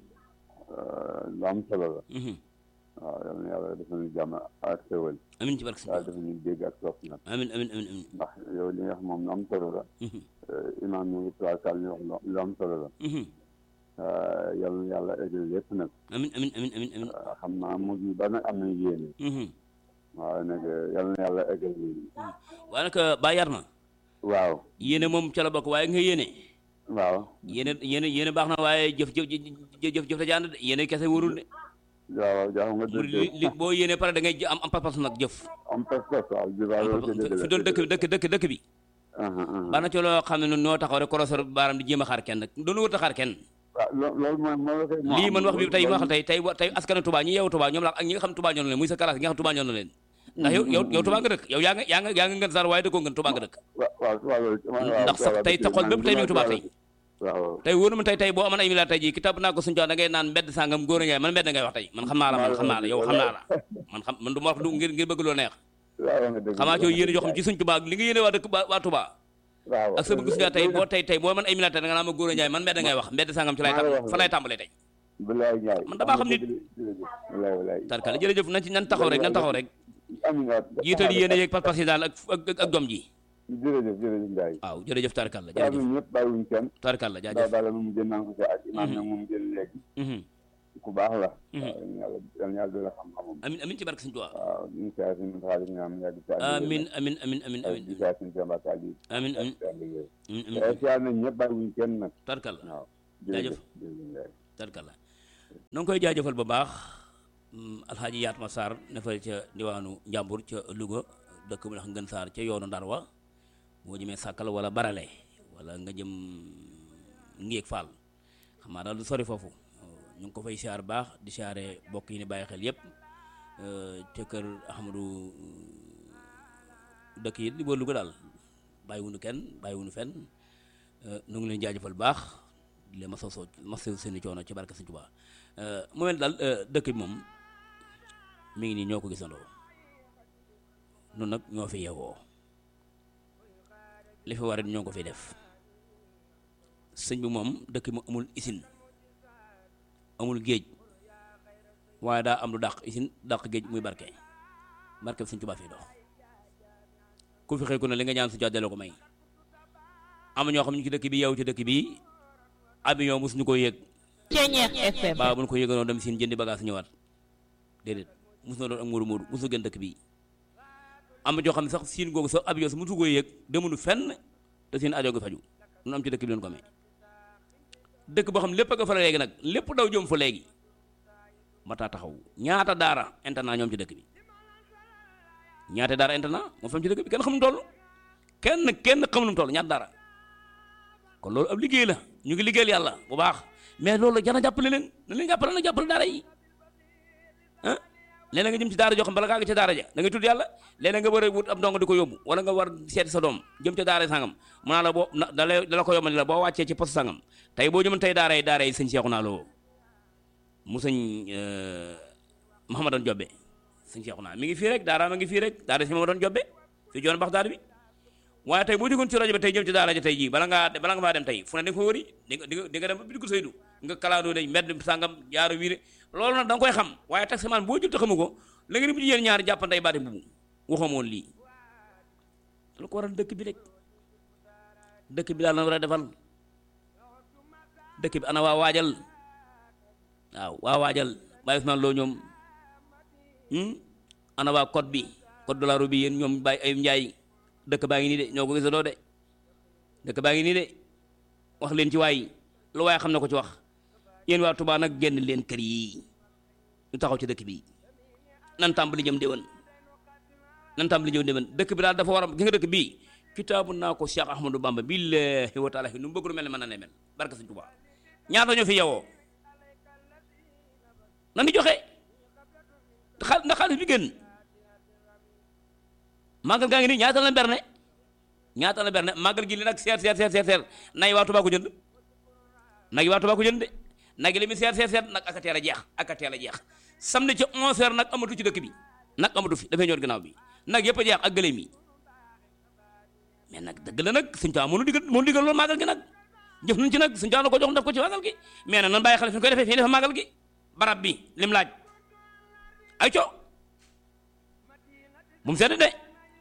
S7: lu am solo la
S1: mhm
S7: waaw yal na yàlla def nañu jàmm ak xéwal
S1: amin ci barke
S7: yàlla
S1: Sëñ
S7: def nañu dégg ak topp nag
S1: amin amin amin amin
S7: ndax yow li nga xam moom lu am solo la
S1: mhm
S7: imaam ñu ngi tubaarkal ñu wax lu- lu am solo la
S1: mhm
S7: yal na yàlla eggal lépp nag
S1: amin amin amin amin amin
S7: xam naa mujj ba nag am nañu yéene
S1: mhm
S7: waaw nag yal na yàlla eggal yéene
S1: waaye nag bàyyi yaat ma
S7: waaw
S1: yéene moom ca la bokk waaye nga yéene
S7: waaw
S1: yéene yéene yéene baax na waaye jëf jëf jëf jëf jëf da jaan de yéene kese wóorul de
S7: waaw jaaxu nga
S1: mu
S7: dëgg
S1: li li boo yéene pare da ngay jë- am am pas-pas nag jëf
S7: am pas pas waaw ji waaw loolu ci dëgg la
S1: fi doon dëkk dëkk dëkk dëkk bi
S7: aha aha
S1: baax na ci loo xam ne noo taxaw rek korosor baaram di jéem a xaar kenn doonu wër ta xaar kenn
S7: waaw lo- loolu mooy moo la koy moo
S1: lii
S7: am.
S1: man wax bi tey ma wax
S7: loolu-
S1: tey tey tey askanu Touba ñi yeewu Touba ñoom la ak ñi nga xam Touba ñoo na leen muy sa classe yi nga xam Touba ñoo na leen ndax yow yow yow Touba nga dëkk yow yaa nga yaa nga yaa nga ngën sar waaye dëkkoo ngën Touba nga dëkk
S7: waaw waaw waaw loolu waaw
S1: ndax sax tey sa xol bépp tey mi ngi Touba tey
S7: waaw
S1: tey wóor na ma tey tey boo amoon ay milliards tey jii kitab naa ko suñu jox da ngay naan mbedd sàngam góor a njaay man mbedd ngay wax tey man xam naa la man xam naa la yow xam naa la man xam man du ma wax du ngir ngir bëgg loo neex
S7: waaw nga dëgg
S1: xamaa coo yéene joo xam ci suñ Touba li nga yéene waa dëkk waa Touba
S7: waaw
S1: ak sa bëgg suñu tey boo tey tey boo man ay milliards tey da nga naan ma góor a njaay man mbedd ngay wax mbedd sàngam ci lay tam fa lay tàmbalee tey
S7: bilaay Njaay
S1: man damaa xam ni-
S7: bilaay bilaay
S1: tarkala jërëjëf nañ ci nan taxaw rek nan taxaw rek
S7: amiin waat
S1: jiital yéene yeeg pas-pas yi daal ak ak ak jom ji
S7: jërëjëf jërëjëf Njaay
S1: waaw jërëjëf tarkalla
S7: waaw
S1: jërëjëf
S7: ñun ñëpp bàyyiwuñ kenn
S1: tarkalla
S7: daa
S1: jaajëf
S7: daal moom jën naa ko ci ak imaam nag moom jël léegi
S1: Mhm.
S7: ku baax la
S1: Mhm.
S7: waaw yàlla yàlla yàlla dina xam-xamam
S1: amin amin ci barke Sëñ Tuubaa
S7: waaw ñu saa si ñu xaalis nga am yàgg ci
S1: amin amin amin amin amin
S7: di saa si ñu jàmbaat ak yi
S1: amin amin
S7: yàlla yooyu
S1: amin
S7: te
S1: amin
S7: siyaar nañ ñëpp bàyyiwuñ kenn nag
S1: tarkalla
S7: waaw
S1: jaajëf tarkalla na nga koy jaajëfal bu baax mm, alxaaji Yaatma Sarr ne fa ca diwaanu Njàmbur ca Louga dëkk bu ndax ngën Sarr ca yoonu Ndar wa boo jëmee sàkkal wala barale wala nga jëm Ngéeg Fall xam naa daal du sori foofu ñu ngi ko fay siyaar baax di siyaare bokk yi ni bàyyi xel yépp ca kër Ahmadou dëkk yi di boo Louga daal bàyyiwunu kenn bàyyiwunu fenn nu ngi leen jaajëfal baax di leen masaw soo masaw seeni coono ci barke Sëñ Tuubaa mu mel daal dëkk bi moom mi ngi nii ñoo ko gisandoo nun nag ñoo fi yeewoo li fi war ñoo ko fi def sëñ bi moom dëkk bi mu amul isin amul géej waaye daa am lu dàq isin dàq géej muy barke barke bi Sëñ Tuubaa fii dox ku fi xëy ku ne li nga ñaan su jàddale ko may am ñoo xam ñu ci dëkk bi yow ci dëkk bi avion mosuñu ko yéeg
S5: Ceñeex FM
S1: baa bu ñu ko yéeganoon dem siin jëndi bagage ñëwaat déedéet mosu na doon ak muuru muuru mosu gën dëkk bi am na joo xam ne sax siin googu sax avion sax mosu ko yéeg demunu fenn te siin ajo gi faju nu am ci dëkk bi leen ko amee dëkk boo xam lépp a nga fa la léegi nag lépp daw jëm fa léegi mataa taxaw ñaata daara internat ñoom ci dëkk bi ñaata daara internat moo fam ci dëkk bi kenn xamuñu toll kenn kenn xamuñu toll ñaata daara kon loolu ab liggéey la ñu ngi liggéeyal yàlla bu baax mais loolu jana jàppale leen na leen jàppale na jàppale daara yi ah léeg nga jëm ci daara joo xam bala ngaa ngi ca daara ja da ngay tudd yàlla léeg nga war a wut ab ndongo di ko yóbbu wala nga war seeti sa doom jëm ca daara sangam mu naa la boo na da lay da la ko yombal la boo wàccee ci poste sangam tey boo jëmoon tey daara yi daara yi sëñ Seexu naa loo mu sëñ Mahamadan Jobbe sëñ Seexu naa mi ngi fii rek daara ma ngi fii rek daara si Mahamadan Jobbe fii joon bax daara bi waaye tey boo jógoon ci rajo bi tey jëm ci daara ja tey jii bala ngaa bala nga faa dem tey fu ne da nga fa wëri di nga di nga di nga dem ba bidigu saydu nga kalaandoo dañ mbedd sàngam jaaru wiire loolu nag da nga koy xam waaye taximaan boo jël te xamu ko la nga ni bu yéen ñaari jàppantey baati mbubu waxamoon lii lu ko waral dëkk bi rek dëkk bi daal na war a defal dëkk bi ana waa waajal waaw waa waajal bàyyi Usmaan loo ñoom ana waa code bi code de la route bi yéen ñoom bàyyi ay njaay dëkk baa ngi nii de ñoo ko gisandoo de dëkk baa ngi nii de wax leen ci waay lu waaye xam na ko ci wax yéen waa Touba nag génn leen kër yi ñu taxaw ci dëkk bi nan tàmbali jëm déwén nan tàmbali jëm déwén dëkk bi daal dafa war a gi nga dëkk bii kitaabu naa ko Cheikh Ahmadou Bamba billahi wa taala nu mu bëgg lu mel ne mën na ne mel barka Sëñ Touba ñaata ñoo fi yewoo nan di joxe xaal ndax xaalis bi gën màggal gaa ngi nii ñaata la berne ñaata la berne màggal gi li nag seer seer seer seer seer nay waa Tuubaa ko jënd nag yi waa Tuubaa ko jënd de nag yi li muy seer seer seer nag aka teel a jeex aka teel a jeex samedi ca 11 heures nag amatu ci dëkk bi nag amatu fi dafay ñëw ginnaaw bi nag yëpp a jeex ak gëléem yi mais nag dëgg la nag suñu caa mënu digal mënu digal loolu màggal gi nag jëf nañ ci nag suñu caa na ko jox def ko ci màggal gi mais nag nan bàyyi xale fi ñu koy defee fii dafa màggal gi barab bi lim laaj ay co bu mu sedd de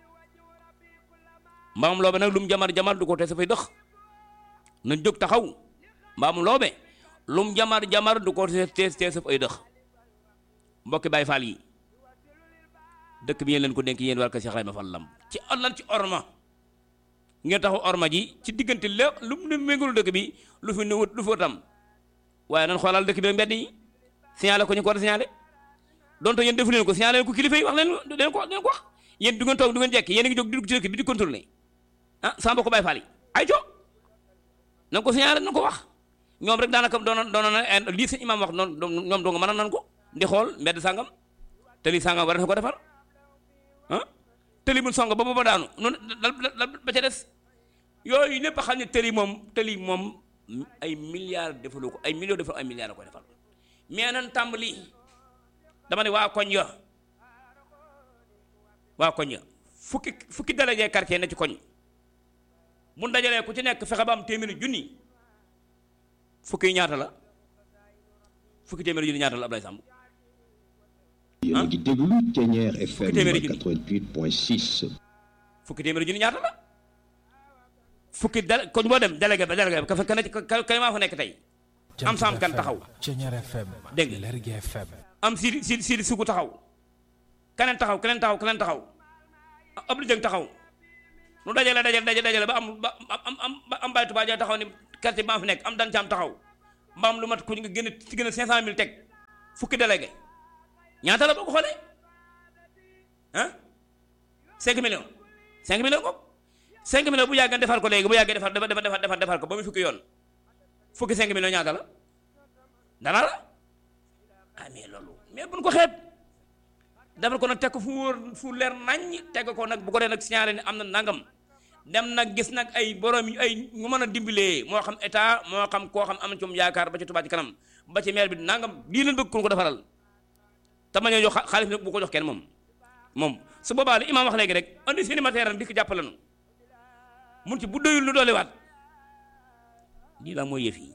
S1: mbaamum loobe nag lu mu jamar jamar du ko te sa fay dëx na jóg taxaw mbaamum loobe lu mu jamar jamar du ko te te sa fay dëx mbokki Baay Faal yi dëkk bi yéen leen ko dénk yéen war ko Cheikh Ibrahima Fall lam ci lan ci orma ngeen taxaw orma ji ci diggante lépp lu mu ne méngul dëkk bi lu fi nëwut lu fi tam waaye nan xoolal dëkk bi mbedd yi signalé ko ñu ko war a signalé donte yéen defu leen ko signalé ko kilifa yi wax leen leen ko leen ko wax yéen du ngeen toog du ngeen jekk yéen a ngi jóg di dugg ci dëkk bi di contrôler ah sama mbokk Baay Faal yi ay co na ko signalé na ko wax ñoom rek daanaka doon doon na lii sëñ imaam wax noonu ñoom doo nga mën a nan ko di xool mbedd sàngam te lii sàngam war na ko defar ah tëli bu song ba ba daanu noonu dal ba ca des yooyu lépp xam ne tëli moom tëli moom ay milliards defalu ko ay millions defal ay milliards la koy defal mais nan tàmbali dama ne waa koñ ya waa koñ ya fukki fukki délégué quartier na ci koñ bu dajalee ku ci nekk fexe ba am téeméeri junni fukki ñaata la fukki téeméeri junni ñaata la Ablaye Samb
S2: yéen a ngi déglu Thiéniere FM
S1: téeméeri junni.
S2: 88.6.
S1: fukki téeméeri junni ñaata la fukki dal koñ boo dem délégué ba délégué ba ka fa ka ka ka maa fa nekk tey am saam kan taxaw
S3: Thiéniere FM
S1: Dégg nga.
S3: Lergui FM
S1: am siidi siidi siidi sugu taxaw keneen taxaw keneen taxaw keneen taxaw ab lu jëng taxaw nu dajale dajale dajale dajale ba am ba am am ba am Baye Touba Dia taxaw ni quartier ba ma fi nekk am dan caam taxaw mbaam lu mat ku nga gën a ci gën a cinq cent mille teg fukki délégué ñaata la boo ko xoolee ah cinq millions cinq millions ko cinq millions bu yàggee defar ko léegi bu yàggee defar defar defar defar defar ko ba muy fukki yoon fukki cinq millions ñaata la dana la ah mais loolu mais buñ ko xeeb defal ko nag teg ko fu wóor fu leer naññ teg ko nag bu ko dee nag signalé ne am na nangam dem nag gis nag ay borom yu ay ñu mën a dimbalee moo xam état moo xam koo xam am na ci moom yaakaar ba ci Touba ci kanam ba ci maire bi nangam lii leen bëgg ku ko defaral te ma ñoo jox xaalis bi nag bu ko jox kenn moom moom su boobaa li imaam wax léegi rek andi seeni matériel dikk jàppale nu mun ci bu doyul lu doolewaat lii la mooy yëf yi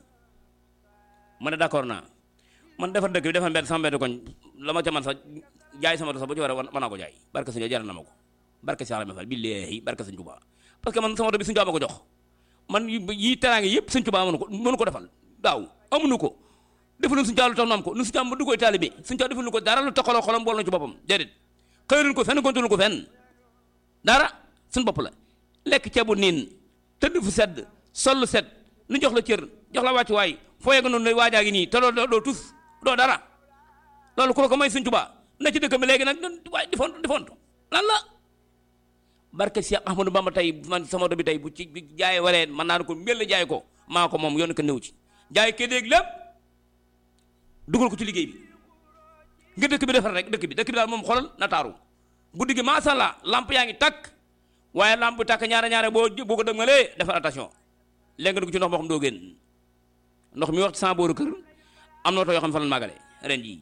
S1: ma ne d'accord naa man defar dëkk bi defar mbedd sama mbedd koñ la ma ca man sax jaay sama sax bu ci war a mën naa ko jaay barke sëñ jaral na ma ko barke Cheikh Rahma Fall billahi barke sëñ Touba parce que man sama oto bi sëñ Touba ma ko jox man yi teraange yëpp sëñ Touba mënu ko mënu ko defal daaw amuñu ko defaluñ sëñ Touba lu tax nu am ko nu sëñ Touba ma du koy taalibe sëñ Touba defaluñ ko dara lu taxaloo xolam bool na ci boppam déedéet xëyluñ ko fenn gontuñu ko fenn dara suñ bopp la lekk ceebu niin tëdd fu sedd sol lu sedd nu jox la cër jox la wàccuwaay foo yegg noonu lay waajaa ngi nii te doo doo tus doo dara loolu kooku may sëñ Touba na ci dëkk bi léegi nag waaye di font di font lan la barke Cheikh Ahmadou Bamba tey man sama oto bi tey bu ci jaay waree man naa ko mbel jaay ko maa ko moom yoon ko néew ci jaay ke déeg lépp dugal ko ci liggéey bi nga dëkk bi defar rek dëkk bi dëkk bi daal moom xoolal na taaru guddi gi macha allah lamp yaa ngi takk waaye lamp bi takk ñaare ñaare boo boo ko dëgmalee defar attention léegi nga dugg ci ndox moo xam doo génn ndox mi wax ci sama booru kër am na oto yoo xam ne fa la màggale ren jii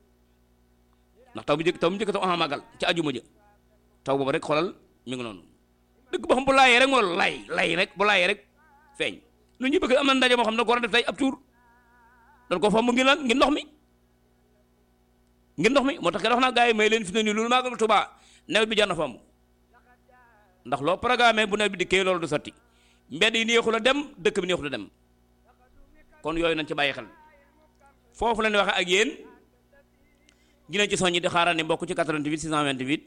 S1: ndax taw bi njëkk taw bi njëkk taw ama màggal ci ajuma jë taw boobu rek xoolal mi ngi noonu dëgg boo xam bu laayee rek moo lay lay rek bu laayee rek feeñ lu ñu bëgg am na ndaje moo xam ne ko war a def tey ab tuur dañ ko fomb ngir lan ngir ndox mi ngir ndox mi moo tax ke wax naa gars yi may leen fi ne nii loolu màggal Tuubaa nawet bi jar na fomb ndax loo programme bu nawet bi dikkee loolu du sotti mbedd yi neexul a dem dëkk bi neexul a dem kon yooyu nañ ci bàyyi xel foofu la ñuy waxee ak yéen dinañ ci soññi di xaaral ni mbokk ci 88 628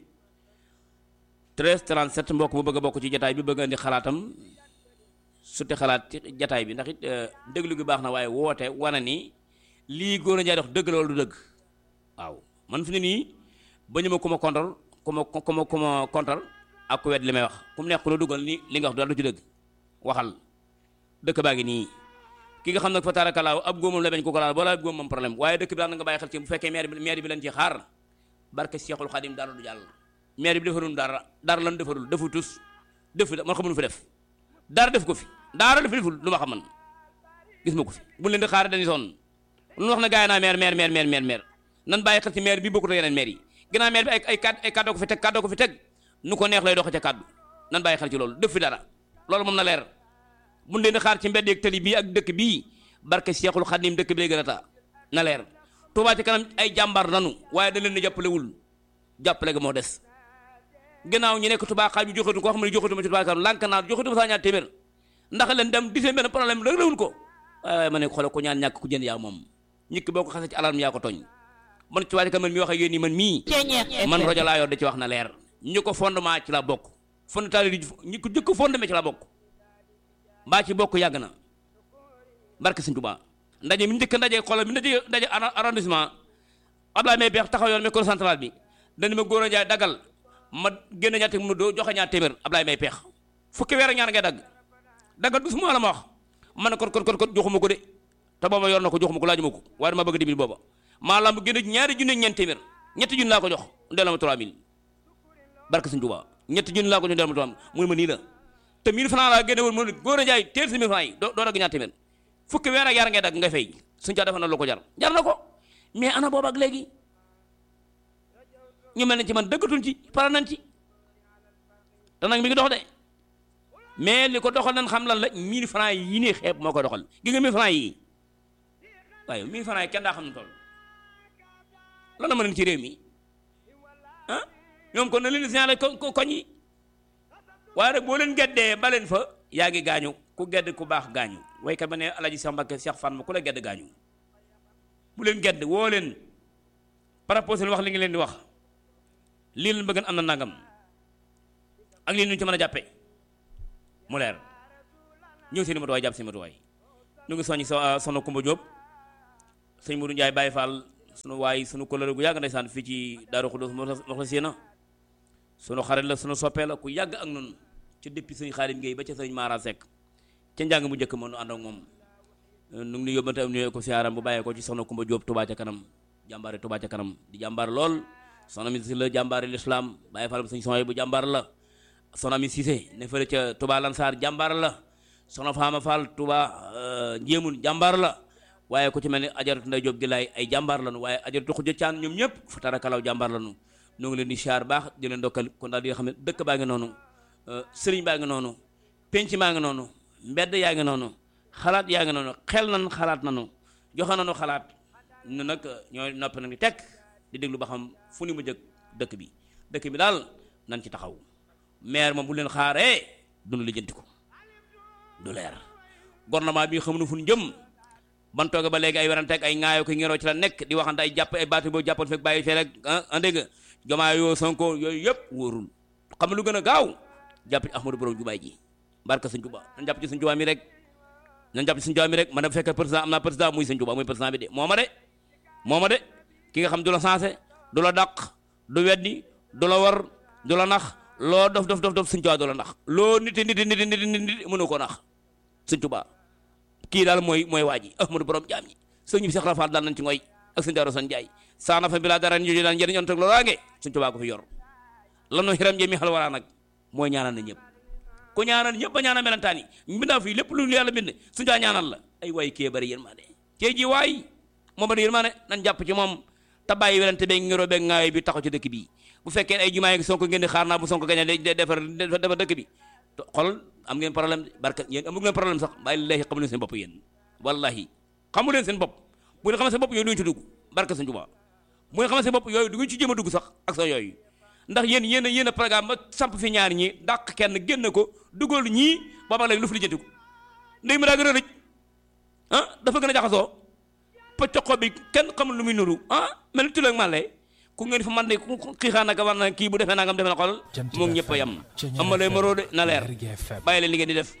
S1: 13 37 mbokk bu bëgg a bokk ci jataay bi bëgg a indi xalaatam suti xalaat ci jataay bi ndax it déglu gi baax na waaye woote wane ni lii góor a njaay dox dëgg loolu du dëgg waaw man fi ne nii ba ñu ma ku ma kontal ku ma ku ma ku ma kontal ak ku wet li may wax ku mu nekk ku la dugal ni li nga wax dara du ci dëgg waxal dëkk baa ngi nii ki nga xam nag fa taarakalaaw ab góomam la bañ ko ko laal boo la ab góom moom problème waaye dëkk bi daal na nga bàyyi xel ci bu fekkee maire bi maire bi leen ci xaar barke Cheikhul Khadim dara du jàll maire bi defarul dara dara lan defarul defu tus defu man xamuñu fi def dara def ko fi dara def deful lu ma xam man gis ma ko fi bu leen di xaar dañuy sonn lu wax na gaay naa maire maire maire maire maire maire nan bàyyi xel ci maire bi bokkut ak yeneen maire yi ginnaaw maire bi ay ay ay kàddoo ko fi teg kàddoo ko fi teg nu ko neex lay doxe ca kàddu nan bàyyi xel ci loolu def fi dara loolu moom na leer bu leen di xaar ci mbedd ak tali bii ak dëkk bii barke Cheikhul Khadim dëkk bi lay gën a taa na leer Touba ci kanam ay jàmbaar nanu waaye da leen di jàppalewul jàppale ga moo des gannaaw ñu nekk Touba xaaj bi joxatu ko xam ne joxatu ma ci Touba kanam lànk naa joxatu ma saa ñaar téeméer ndax leen dem di seen benn problème rek lawul ko waaye waaye ma ne xoolal ko ñaan ñàkk ku jënd yaa moom ñikki boo ko xasee ci alarme yaa ko tooñ man Touba ci kanam man mi wax ak yéen nii man mii man rajo laa yor da ci wax na leer ñu ko fondement ci la bokk fondement ñi ko jëkk fondement ci la bokk mbaa ci bokk yàgg na barke Sëñ Tuubaa ndaje mi njëkk ndaje xoolal mi ndaje ndaje arrondissement Abdoulaye Mbaye Peex taxaw yoon micro central bi dañu ma góor a jaay dagal ma génn ñaar téeméer mu doo joxe ñaar téeméer Abdoulaye Mbaye Peex fukki weer ak ñaar ngay dagg daggal du suma la ma wax man ne kon kon kon kon joxuma ko de te booba yor na ko joxuma ko laajuma ko waaye dama bëgg dimbali booba maa lamb génn ñaari junne ñeent téeméer ñetti junne laa ko jox delloo ma 3000 barke Sëñ Tuubaa ñetti junne laa ko jox delloo ma 3000 mu ne ma nii la te 1000 francs laa génne woon mu ne góor a jaay teel si 1000 francs yi doo doo dagg ñaar téeméer fukki weer ak yaar ngay dagg nga fay suñ caa defa na lu ko jar jar na ko mais ana boobu ak léegi ñu mel ne ci man dëggatuñ ci pare nañ ci te nag mi ngi dox de mais li ko doxal nañ xam lan la 1000 francs yi nii xeeb moo ko doxal gi nga 1000 francs yi waaye 1000 francs yi kenn daa xam ne toll lan la mën ci réew mi ah ñoom kon na leen signalé ko koñ yi waaye rek boo leen geddee ba leen fa yaa ngi gaañu ku gedd ku baax gaañu waykat ba ne alaji Cheikh Mbacke Cheikh Fan ma ku la gedd gaañu bu leen gedd woo leen proposé wax li ngi leen di wax lii leen bëgg am na nangam ak lii ñu ci mën a jàppe mu leer ñëw seen i matuwaay jàpp seen i matuwaay ñu ngi soññi sa sono Kumba Diop sëñ Mourou Ndiaye Baye Fall sunu waay sunu kóllëre gu yàgg ndeysaan fii ci Daaru Xudus moxla séena sunu xarit la sunu soppee la ku yàgg ak noonu ci depuis sëñ Xaadim Gueye ba ca sëñ Mara Seck ca njàng mu njëkk ma nu ànd ak moom nu ngi yóbbante am nuyoo ko siyaaram bu bàyyee ko ci soxna Kumba Jóob Touba ca kanam jàmbaare Touba ca kanam di jàmbaar lool soxna mi si la jàmbaare l'islam Baye Fall bu sëñ Soxna bu jàmbaar la soxna mi Cissé ne fële ca Touba Lansar jàmbaar la soxna Faama Fall Touba Njéemun jàmbaar la waaye ku ci mel ni ajaratu Ndey Jóob gi laay ay jàmbaar lañu waaye ajaratu Xuja Caan ñoom ñëpp fa tarakalaw jàmbaar lañu ñoo ngi leen di siyaar baax di leen dokkal kon daal di nga xam ne dëkk baa ngi noonu sëriñ baa ngi noonu penc maa ngi noonu mbedd yaa ngi noonu xalaat yaa ngi noonu xel nan xalaat nanu joxe nanu xalaat nu nag ñooy noppi nag di tekk di déglu ba xam fu ni mu jëkk dëkk bi dëkk bi daal nan ci taxaw maire moom bu leen xaaree dunu lijjanti ko du leer gouvernement bi xamuñu fu ñu jëm ban tooge ba léegi ay werante ak ay ŋaayoo ko ngiroo ci la nekk di waxante ay jàpp ay baatu boo jàppoon fekk bàyyi fee rek ah dégg nga jomaa yoo sonko yooyu yëpp wóorul xam nga lu gën a gaaw jàpp ci ahmadou borom jubaay ji barka sëñ Tuubaa nañ jàpp ci sëñ Tuubaa mi rek nañ jàpp ci sëñ Tuubaa mi rek man bu fekkee président am naa président muy sëñ Tuubaa muy président bi de moo ma de moo ma de ki nga xam du la sensé du la dàq du weddi du la war du la nax loo dof dof dof dof sëñ Tuubaa du la nax loo niti niti niti niti niti mënu ko nax sëñ Tuubaa kii daal mooy mooy waa ji ahmadou borom jaam ñi sëñ bi Cheikh Rafal daal nañ ci ngoy ak sëñ Daaru San Njaay saana fa bi laa dara ñu daan njëriñ on teg loolaange sëñ Tuubaa ko fi yor lanu xiram jëmi xal waraa nag mooy ñaanal na ñëpp ku ñaanal ñëpp ba ñaanal melentaan yi mbindaa fii lépp lu yàlla bind suñu daa ñaanal la ay waay kee bari yërmande kee ji waay moo bari yërmande nañ jàpp ci moom te bàyyi werante beeg ngiroo beeg ngaayo bi taxaw ci dëkk bi bu fekkee ay jumaa yi sonko ngeen di xaar naa bu sonko gañe de defar defar dëkk bi xol am ngeen problème barka yéen amu ngeen problème sax bàyyi lillaahi xamu leen seen bopp yéen wallahi xamu leen seen bopp bu ngeen xamee seen bopp yooyu duñu ci dugg barka sëñ Tuubaa bu ngeen xamee seen bopp yooyu du ngeen ci jéem a dugg sax ak sa yooyu ndax yéen yéen a yéen a programme ba samp fi ñaar ñi dàq kenn génn ko dugal ñii booba léegi lu fi lijjanti ko ndey mi daa gën a rëj ah dafa gën a jaxasoo poccoxo bi kenn xamul lu muy nuru ah mel ni tuleeg màlle ku ngeen fa man de xiixaan naka war na kii bu defee nangam defe na xol moom ñëpp a yem amalee maroo de na leer bàyyi leen li ngeen di def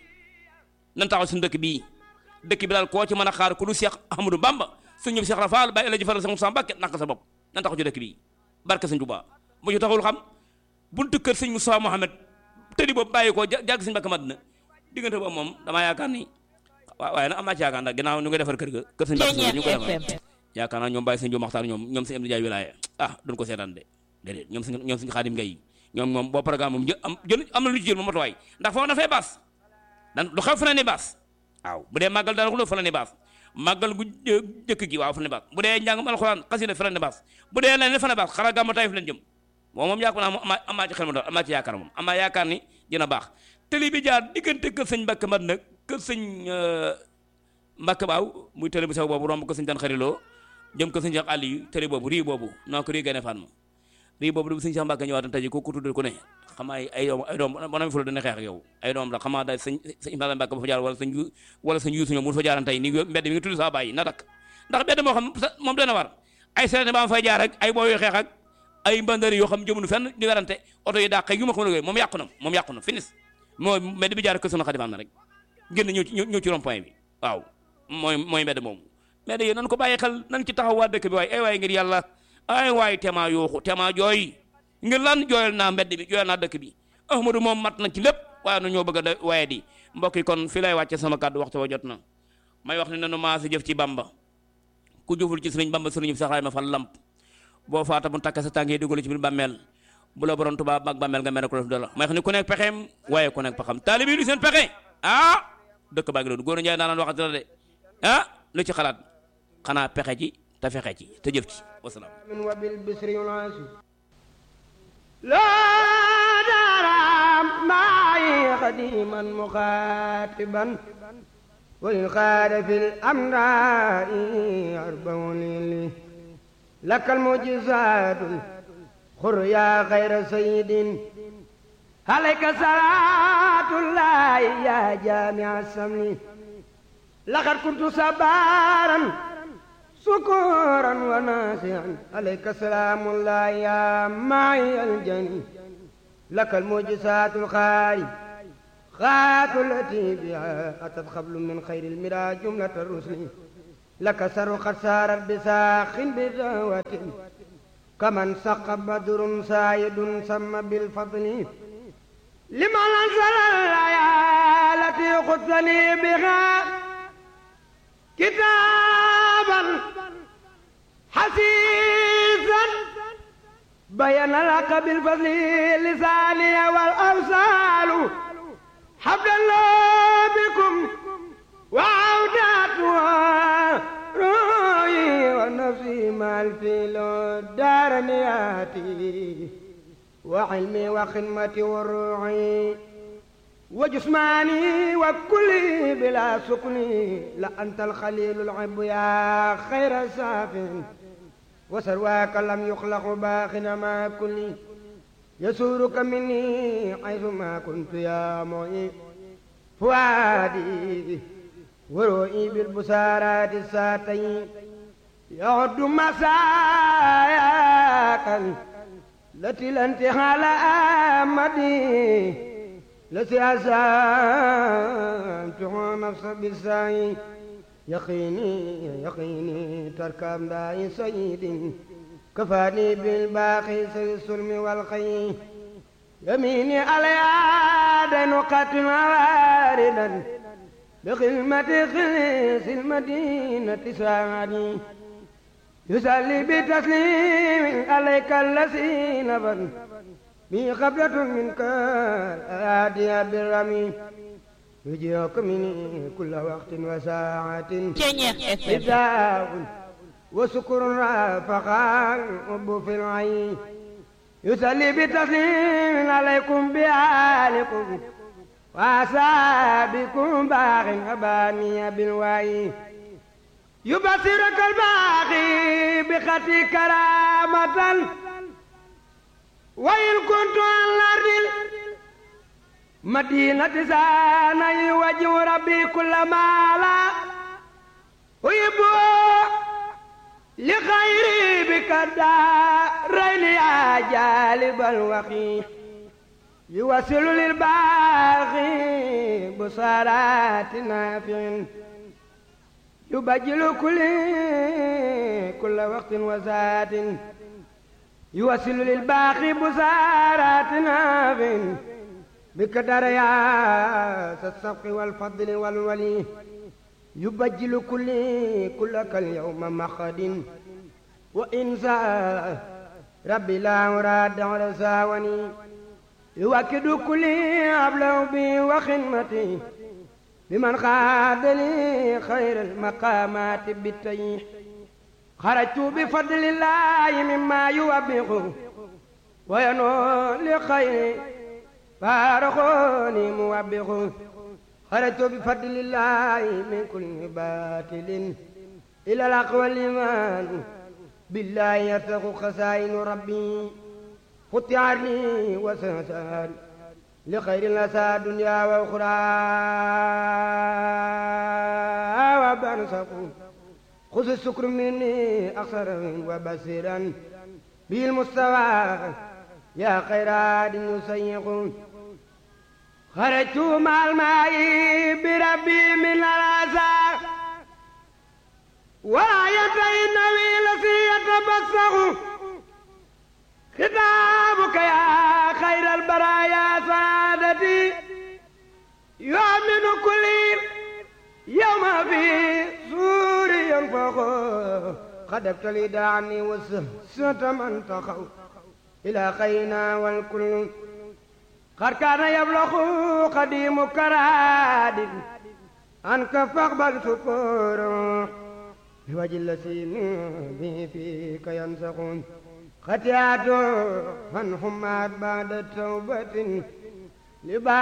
S1: nan taxaw suñu dëkk bii dëkk bi daal koo ci mën a xaar ku du Cheikh Ahmadou Bamba suñu ñëpp Cheikh Rafal bàyyi la ji faral sa Mbàkke naka sa bopp nan taxaw ci dëkk bii barke sëñ Tuubaa bu ñu taxawul xam buntu kër sëñ Moussa Mohamed tëddi boobu bàyyi ko jàgg sëñ Mbàkke Madina diggante boobu moom damaa yaakaar ni waaye nag am naa ci yaakaar ndax ginnaaw ñu ngi defar kër ga kër sëñ Mbàkke ñu koy defar yaakaar naa ñoom bàyyi sëñ Jóob Maxtaar ñoom ñoom sëñ Amdi Jaay wilaaya ah duñ ko seetaan de déedéet ñoom sëñ ñoom sëñ Xaadim Ngay ñoom moom boo programme moom jël am jël am na lu ci jël moom matuwaay ndax foofu dafay baas dan lu xew fa ne ni baas waaw bu dee màggal dara xuloo fa la ne baas màggal gu jëkk gi waaw fa la ne baas bu dee njàngum alxuraan xasida fa la ne baas bu dee leneen fa la ne baas xanaa gàmmu Taif leen jëm moom moom yaakaar naa moom amaa amaa ci xel ma doon amaa ci yaakaar moom amaa yaakaar ni dina baax télé bi jaar diggante kër sëñ Mbàkke mat nag kër sëñ Mbàkke baaw muy télé bu sew boobu romb kër sëñ Dan Xariloo jëm kër sëñ Cheikh Aliou télé boobu rii boobu noo ko rii gane fan ma rii boobu du sëñ Cheikh Mbàkke ñëwaat tey ko ku tuddal ko ne xam ay ay doom ay doom bonam fu la dana xeex ak yow ay doom la xamaa daal sëñ sëñ Ibrahima Mbàkke ba fa jaar wala sëñ wala sëñ Yuusu ñoom mu fa jaaran tey ni mbedd mi nga tudd saa bàyyi na dakk ndax mbedd moo xam moom dana war ay sereté ba fay jaar ak ay booy yu xeex ak ay mbandari yoo xam jëmunu fenn di werante oto yi dàq yu ma xam ne moom yàqu na moom yàqu na finis moo mbedd bi jaar kër sunu xadim am na rek génn ñëw ci ñëw ci rond point bi waaw mooy mooy mbedd moomu mais de yéen nan ko bàyyi xel nan ci taxaw waa dëkk bi waaye ay waay ngir yàlla ay waay tema yooxu tema jooy ngir lan jooyal naa mbedd bi jooyal naa dëkk bi ahmadou moom mat na ci lépp waaye nu ñoo bëgg a waaye di mbokk yi kon fi lay wàcce sama kàddu waxtu wa jot na may wax ne nanu maasi jëf ci bamba ku jëful ci sëriñ bamba sëriñ bi saxaay ma fal lamp boo faata mu takk sa tànk yi dugal ci biir bàmmeel bu la borom tubaab mag bàmmeel nga mel ne ko def dala may xam ne ku nekk pexeem waaye ku nekk pexam taalibe yi lu seen pexe ah dëkk baa ngi doon góor a njaay daanaan waxati la de ah lu ci xalaat xanaa pexe ci te fexe ci te jëf ci wasalaam
S5: laa daaraam maay xadiman muxaatiban walil xaada fil amdaai arbaun lili lakal mujizaatul xur yaa xayra sayidin alayka salaatullaahi yaa jaamia samli laqad kuntu sabaaran sukuran wa naasian alayka salaamullaahi yaa maay aljani lakal mujizaatul xaari xaatu lati biha atat xablu min xayril mira jumlata rusli لك سر قد سارت بساخ بدعوة كمن سق بدر سايد سم بالفضل لمن أنزل الآية التي خذني بها كتابا حسيسا بين لك بالفضل لساني والأمثال حبل الله بكم وعوداتها روحي ونفسي مع الفيل دار نياتي وعلمي وخدمتي وروحي وجسماني وكلي بلا سكني لأنت الخليل العب يا خير ساف وسرواك لم يخلق باخنا ما كلي يسورك مني حيث ما كنت يا معين فؤادي ورؤي بالبسارات الساتين يعد مساياك التي لا انتهى لأمدي التي أسامته نفس بالسعي يقيني يقيني تركب داعي سيد كفاني بالباقي سي السلم والخير يميني على دين قتل واردا بخدمة خليس المدينة ساعدي يسلي بتسليم عليك الذي نبل بي قبلة منك آدية بالرمي يجيك مني كل وقت وساعة إذاء وسكر فخار حب في العين يسلي بتسليم عليكم بآلكم وأصحابكم باغ أباني بالوعي يبصرك الباغي بخطي كرامة وإن كنت على الأرض مدينة زاني وجه ربي كل ما لا ويبو لخيري بك الدارين يا جالب الوخي يوصل للباغي بصارات نافع يبجل كل كل وقت وزاد يوصل للباقي بصارات نافع بقدر يا الصفق والفضل والولي يبجل كل كلك اليوم مخد وإنسى ربي لا أراد على ساوني يوكد كل أبلغ بي وخدمتي بمن خاد لي خير المقامات بالتيح خرجت بفضل الله مما يوبخ وينول لخير فارخوني موبخ خرجت بفضل الله من كل باطل إلى الأقوى الإيمان بالله يرتق خزائن ربي فتح لي وسنسان لخير الأسى دنيا وأخرى وبرزق خذ السكر مني أقصر وبصيرا بالمستوى يا خير عاد يسيق خرجت مع الماء بربي من الأسى وآية النبي الذي يتبسخ خطابك يا خير البرايا سعادتي يؤمن كل يوم في سور ينفخ خدبت لي عني وسهسة من تخو إلى خينا والكل قد كان يبلغ قديم كراد عنك فاقبل شكور بوجه الذي به فيك ينسخون خطيئات من حمات بعد توبة لبعض